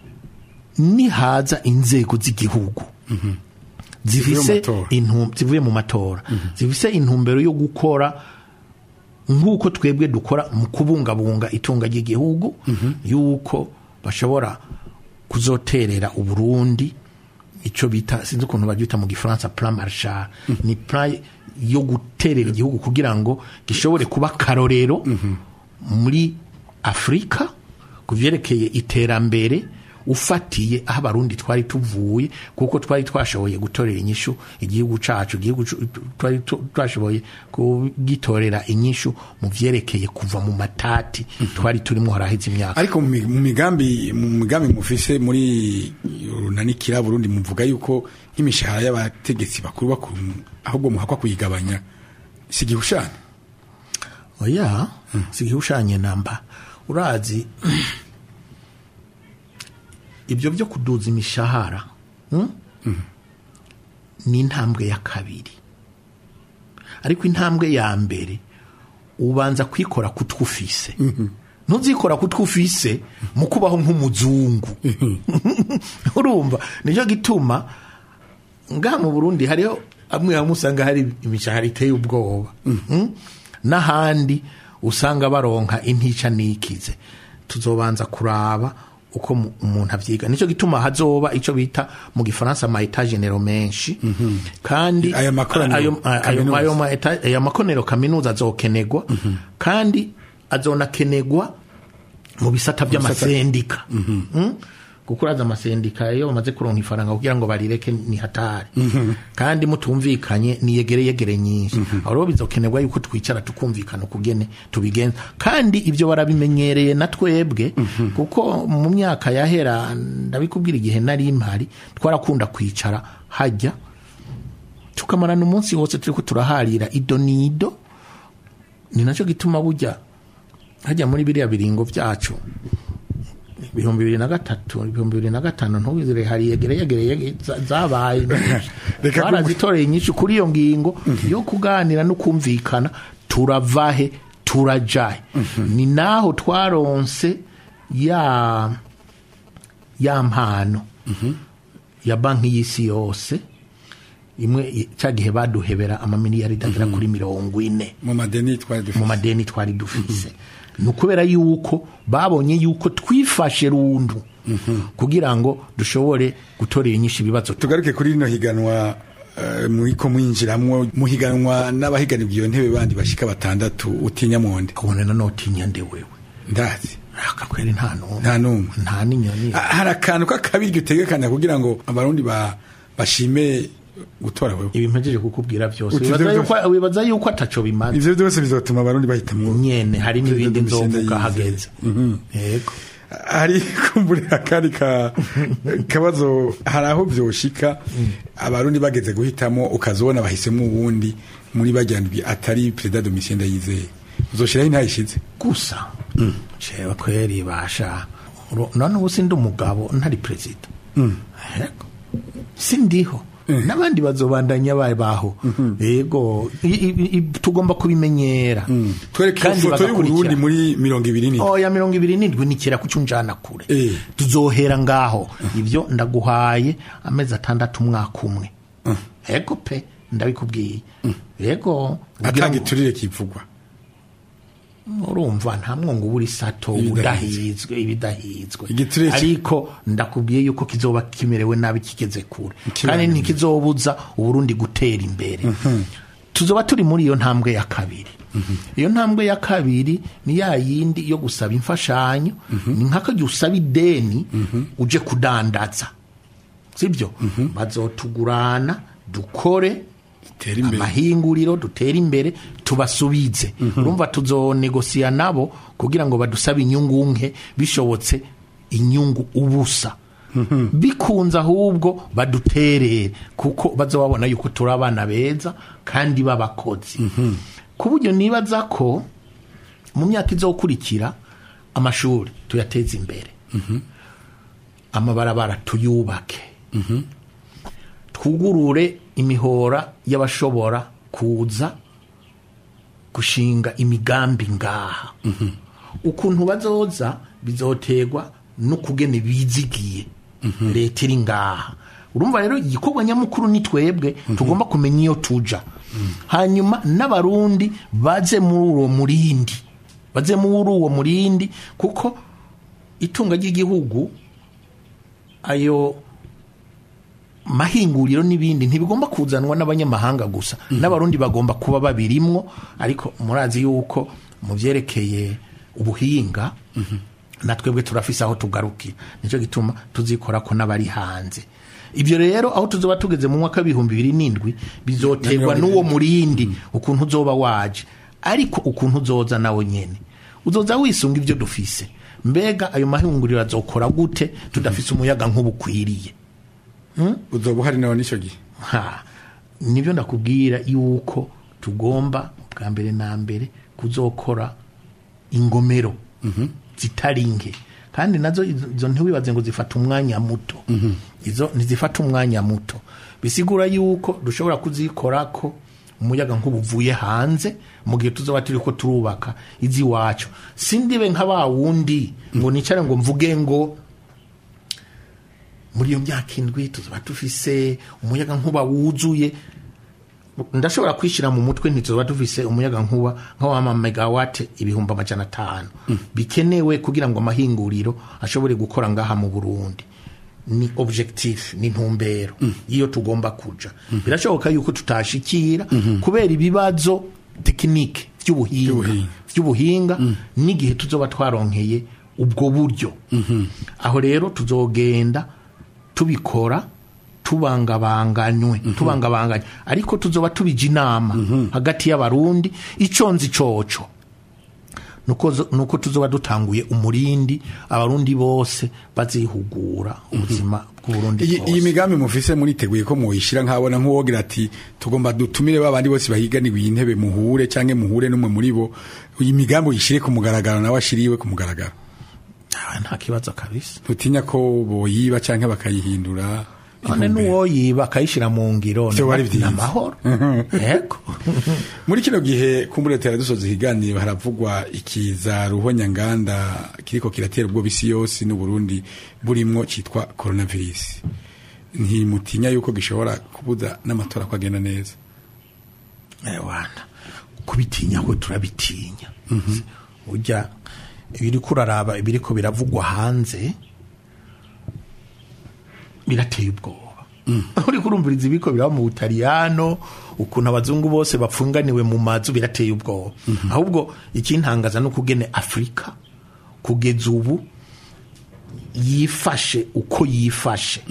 nihaza inzego z'igihugu zifise matora. intu- zivuye mu matora zifise intumbero yo gukora nk'uko twebwe dukora mu kubungabunga itunga ry'igihugu yuko bashobora kuzoterera uburundi icyo bita sinzi ukuntu babyita mu gifaransa plan marshal ni plan yo guterera igihugu kugira ngo gishobore kuba akarorero muri afurika ku byerekeye iterambere ufatiye aho abarundi twari tuvuye kuko twari twashoboye gutorera inyishu igihugu cacu igihugu cu- twari tu- twashoboye kugitorera inyishu mu vyerekeye kuva mu matati twari turimo haraheze imyaka ariko mu mi- mu migambi mu migambi mufise muri runanikira Burundi muvuga yuko nk'imishahara y'abategetsi bakuru bakuru ahubwo muhakwa kuyigabanya si igihushane oya sigihushanye namba urazi ibyo byo kuduza imishahara hmm? ni intambwe ya kabiri ariko intambwe ya mbere ubanza kwikora ku twufise ntuzikora ku twufise mu kubaho nk'umuzungu urumva nicyo gituma ngaha mu burundi hariho amwe hamwe usanga hari imishahara iteye ubwoba Mm? n'ahandi usanga baronka intica n'ikize tuzobanza kuraba uko mu- umuntu avyiga nicyo gituma hazoba icyo bita mu gifaransa ama etage genero menshi kandi Aya makoraniro ayo- ayo- kaminuza. ayo ma eta- aya makoraniro kaminuza azokenegwa kandi azonakenegwa mu bisata by'amasendika Mm? kuko uraza amasendika iyo bamaze kuronka ifaranga kugira ngo barireke ni hatari kandi mutumvikanye ni yegere yegere nyinshi aho rero bizokenerwa yuko twicara tukumvikana ukugene tubigenza kandi ibyo barabimenyereye na twebwe kuko mu myaka yahera ndabikubwira igihe nari mpari twarakunda kwicara hajya tukamarana umunsi wose turiko turaharira ido nido ni nacyo gituma bujya hajya muri biriya biringo byacu ibihumbi bibiri na gatatu ibihumbi bibiri na gatanu ntubizire hari yegere yegere yegere za- zabaye Reka barazitoreye nyinshi kuri iyo ngingo yo kuganira no kumvikana turavahe turajahe ni naho twaronse ya ya mpano ya banki y'isi yose imwe i- cya gihe baduhebera amamiliyaridi agera kuri mirongo ine mu madeni twari mu dufite madeni twari dufise ni ukubera yuko babonye yuko twifashe rundu kugira ngo dushobore gutorera inyinshi ibibazo tu- tugaruke kuri rino higanwa eh, muriko mwinjiramwo muhiganwa n'abahiganirwa iyo ntebe bandi bashika batandatu utinya monde ubona nanotinya nde wewe ndazi akakweri nta n'umwe nta n'umwe nta n'inyoni Ah, hari akantu k'akabiryo utegekanya kugira ngo abarundi ba- bashime gutora wewe ibi mpejeje kukubwira byose Uti wibaza ibyo yuko- wibaza yuko ataco bimaze ivyo byose bizotuma abarundi bahitamwo nyene hari n'ibindi Perezida nzovuga Domitien hageze yego hari kumburira akandi ka kabazo hari aho vyoshika abarundi bageze guhitamo ukazobona bahisemo uwundi muri bajyanirwi atari perezida Domitien Ndayizeye uzoshiraho intayishize gusa cewe kweri basha Uro- none ubu sindi umugabo ntari perezida Yego. sindiho n'abandi bazobandanya babaho yego i- i- i- tugomba kubimenyera twereke Kandi ifoto y'uburundi bagakurikira. muri mirongo ibiri n'indwi oya mirongo ibiri n'indwi nikira kucunjana kure Eh. tuzohera ngaho ibyo ndaguhaye amezi atandatu umwaka umwe yego pe ndabikubwiye yego kugira atanga ngo- iturire kivugwa urumva nta mwongo ubura isato Ibidahizwe. ubudahizwe ibidahizwe Igiturire ki- ariko ndakubwiye yuko kizoba kimerewe nabi kigeze kure Kiba- kandi ntikizobuza uburundi gutera imbere tuzoba turi muri iyo ntambwe ya kabiri iyo ntambwe ya kabiri ni ya yindi yo gusaba imfashanyo ni nk'ako jya usaba ideni uje kudandaza sibyo bazotugurana dukore Dutere imbere. amahinguriro dutera imbere tubasubize urumva tuzonegosiya nabo kugira ngo badusabe inyungu nke bishobotse inyungu ubusa bikunze ahubwo baduterere kuko bazababona yuko turi abana beza kandi b'abakozi ku buryo nibaza ko mu myaka izokurikira amashuri tuyateze imbere amabarabara tuyubake twugurure imihora y'abashobora kuza gushinga imigambi ngaha ukuntu bazoza bizoterwa n'ukugene bizigiye leta iri ngaha urumva rero igikorwa nyamukuru ni twebwe tugomba kumenya iyo tuja hanyuma n'abarundi baze muri uwo murindi baze muri uwo murindi kuko itunga ry'igihugu ayo mahinguriro n'ibindi ntibigomba kuzanwa n'abanyamahanga gusa n'abarundi bagomba kuba babirimwo ariko murazi yuko mu byerekeye ubuhinga na twebwe turafise aho tugarukira nicyo gituma tuzikora ko n'abari hanze ibyo rero aho tuzoba tugeze mu mwaka w'ibihumbi bibiri n'indwi bizoterwa n'uwo murindi ukuntu uzoba waje ariko ukuntu uzoza nawe nyene uzoza wisunga ibyo dufise mbega ayo mahinguriro azokora gute tudafise umuyaga nk'ubukwiriye uzoba uhari nawe n'icyo gihe ha nibyo ndakubwira yuko tugomba bwa mbere na mbere kuzokora ingomero zitari nke kandi nazo izo izo ntiwibaze ngo zifata umwanya muto izo ntizifata umwanya muto bisigura yuko dushobora kuzikorako umuyaga nk'ubuvuye hanze mu gihe tuzoba turi ko turubaka iz'iwacu sindibe nka ba wundi ngo nicare ngo mvuge ngo muri iyo myaka indwi tuzaba dufise umuyaga nkuba wuzuye ndashobora kwishyira mu mutwe ntituzoba dufise umuyaga nkuba nk'awama megawate ibihumbi amajana atanu bikenewe kugira ngo amahinguriro ashobore gukora ngaha mu burundi ni objectif ni ntumbero iyo tugomba kuja birashoboka yuko tutashikira kubera ibibazo tekinike by'ubuhinga By'ubuhinga. by'ubuhinga n'igihe tuzoba twaronkeye ubwo buryo aho rero tuzogenda tubikora tubangabanganywe tubangabanganywe ariko tuzoba tubija inama hagati y'abarundi ico nzi coco nuko zo- nuko tuzoba dutanguye umurindi abarundi bose bazihugura ubuzima bw'uburundi iyi iyi bwose migambi mufise muriteguye ko muyishyira nkabona nk'uwogira ati tugomba dutumire ba bandi bose bahiganiwe iyi ntebe muhure cyangwa muhure n'umwe muri bo iyi migambi uyishyire ku mugaragaro nawe ashiriwe ku mugaragaro Ah, nta kibazo kabisa ntutinya ko boyiba cyangwa bakayihindura none intumbero. n'uwo yiba akayishyira mu ngiro Vyo wari ni vyiza. amahoro yego muri kino gihe kumburetera dusoza ikiganiro haravugwa ikiza ruhonyanganda kiriko kiratera ubwo bisi yose n'uburundi burimwo cyitwa coronavirus ntimutinya yuko gishobora kubuza n'amatora ko agenda neza wana kubitinya ko turabitinya ujya ibiri kuraraba ibiri ko biravugwa hanze birateye ubwoba uri kurumviriza ibiko biraba mu butaliyano ukuntu abazungu bose bapfunganiwe mu mazu birateye ubwoba ahubwo ikintangaza ni ukugene afurika kugeza ubu yifashe uko yifashe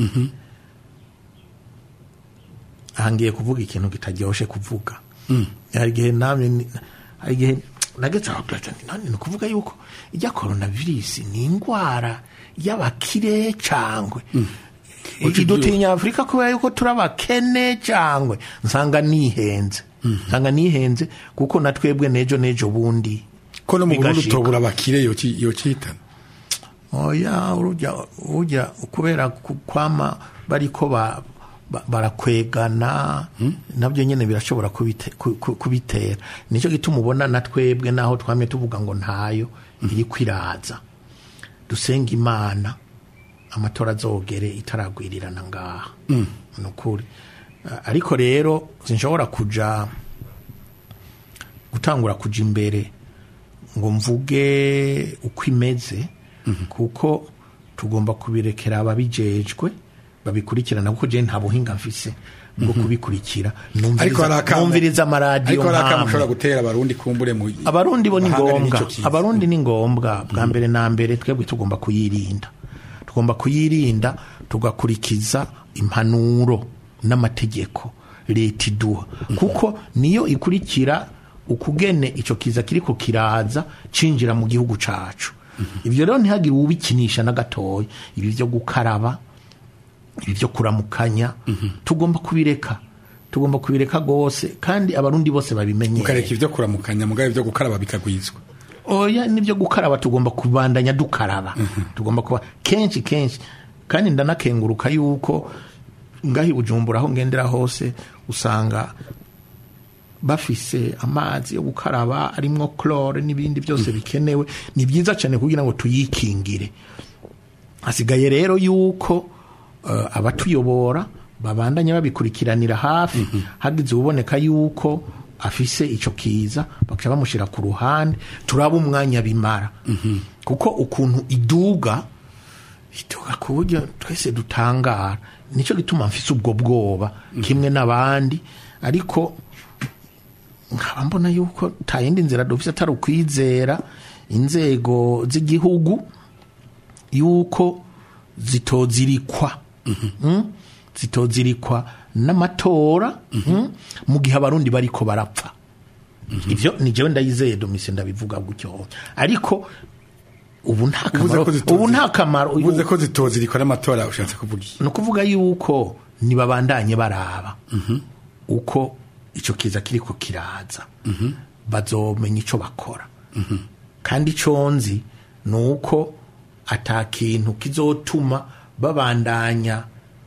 ahangiye kuvuga ikintu kitaryoshe kuvuga hari igihe namwe ni- hari igihe nageze aho gato nti none ni ukuvuga yuko ijya coronavirus ni indwara y'abakire cangwe idutinya afurika kubera yuko turi abakene cangwe nsanga nihenze nsanga nihenze kuko na twebwe nejo nejo bundi ko no mu burundi bigashika. utobura abakire yoki- yocihitana oya urujya urujya kubera ku- kwama bariko ba ba- barakwegana nabyo nyine birashobora kubite- ku- ku- kubitera nicyo gituma ubona na twebwe naho twamye tuvuga ngo ntayo iri kwiraza dusenga imana amatora azogere itaragwirirana ngaha ni ukuri Ah, ariko rero sinshobora kuja gutangura kuja imbere ngo mvuge uko imeze kuko tugomba kubirekera ababijejwe babikurikirana kuko je nta buhinga mfise bwo kubikurikira ariko hari numviriza akamu numviriza amaradiyo ariko hari akamu nkamwe. ushobora gutera abarundi kumbure mu abarundi bo ni bahangane ngombwa n'ico kiza. abarundi ni ngombwa bwa mbere na mbere twebwe tugomba kuyirinda tugomba kuyirinda tugakurikiza impanuro n'amategeko leta iduha kuko niyo ikurikira ukugene icyo kiza kiriko kiraza cinjira mu gihugu cacu ibyo rero ntihagire ubikinisha na gatoya ibi byo gukaraba ibi byo kuramukanya tugomba kubireka tugomba kubireka rwose kandi abarundi bose babimenyere mukareka ibyo kuramukanya mugabe ibyo gukaraba bikagwizwa oya nibyo gukaraba tugomba kubandanya dukaraba tugomba kuba kenshi kenshi kandi ndanakenguruka yuko ngaho i bujumbura aho ngendera hose usanga bafise amazi yo gukaraba arimwo chlore n'ibindi byose bikenewe ni byiza cyane kugira ngo tuyikingire hasigaye rero yuko eh, abatuyobora babandanya babikurikiranira hafi hagize uboneka yuko afise ico kiza bakaca bamushyira ku ruhande turaba umwanya bimara kuko ukuntu iduga iduga ku buryo twese dutangara nicyo gituma mfise ubwo bwoba kimwe n'abandi ariko nkaba mbona yuko nta yindi nzira dufise atari ukwizera inzego z'igihugu yuko zitozirikwa Mm? zitozirikwa n'amatora mm? mu gihe abarundi bariko barapfa ivyo ni jewe ndayizeye domise ndabivuga gutyo ariko ubu nta uvuze kamaro ko zitozi- ubu nta kamaro uvuze ko zitozirikwa n'amatora ushatse kuvuga iki ni ukuvuga yuko nibabandanye baraba uko icyo kiza kiriko kiraza bazomenya icyo bakora kandi icyo nzi ni uko ata kintu kizotuma babandanya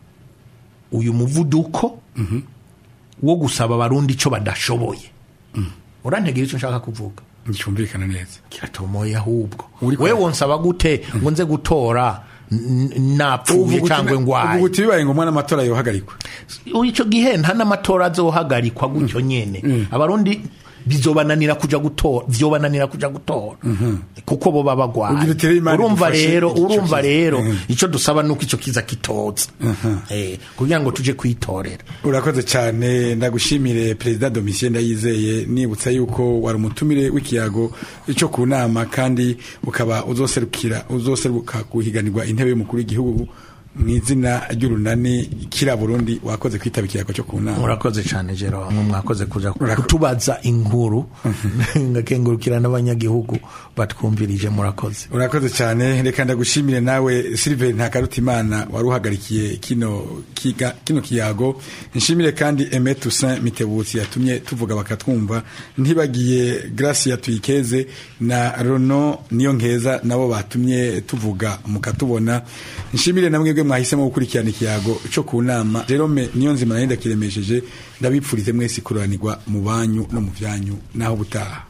uyu muvuduko wo gusaba abarundi icyo badashoboye urantegera icyo nshaka kuvuga nticyumvikana neza kiratomoye ahubwo Uri we kwa- wonsaba gute ngo nze gutora n- n- napfuye cyangwa ubu ngwaye buti bibaye ngombwa n'amatora yohagarikwa icyo gihe nta n'amatora azohagarikwa gutyo nyene abarundi bizobananira kuja gutora vyobananira kuja gutora kuko bo baba Ugira bagwaye utere Imana urumva idufashe rero ico urumva kiza. rero Mhm. ico dusaba nuko ico kiza kitoza eh kugira ngo tuje kwitorera urakoze cyane ndagushimire perezida domitien ndayizeye nibutsa yuko wari umutumire w'ikiyago cyo ku nama kandi ukaba uzoserukira uzoseruka guhiganirwa intebe y'umukuru w'igihugu mu izina ry'urunani kira burundi wakoze kwitaba ikiyago cyo ku nama murakoze cyane jero bamwe mwakoze kuja kutubaza inkuru ngakengurukira n'abanyagihugu batwumvirije murakoze urakoze cyane reka ndagushimire nawe Sylvain Ntakarutimana wari uhagarikiye kino kiga, kino kiyago nshimire kandi Aimé Toussaint Mitebutsi yatumye tuvuga bakatwumva ntibagiye Gracia Tuyikeze na Rono niyo nkeza nabo batumye tuvuga mukatubona nshimire namwe bwe mwahisemo gukurikirana ikiyago cyo ku nama Jerome niyo nzima nari ndakiremesheje ndabipfurize mwese kuranirwa mu banyu no mu byanyu naho butaha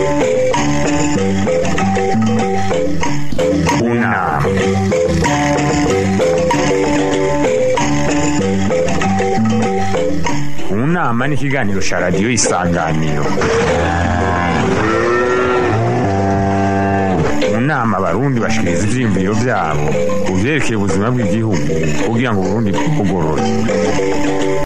Una. Unama ni ikiganiro cya radiyo isanganiro mu nama abarundi bashikiriza ivyiyumviro vyabo ku vyerekeye ubuzima bw'igihugu kugira ngo uburundi bugorore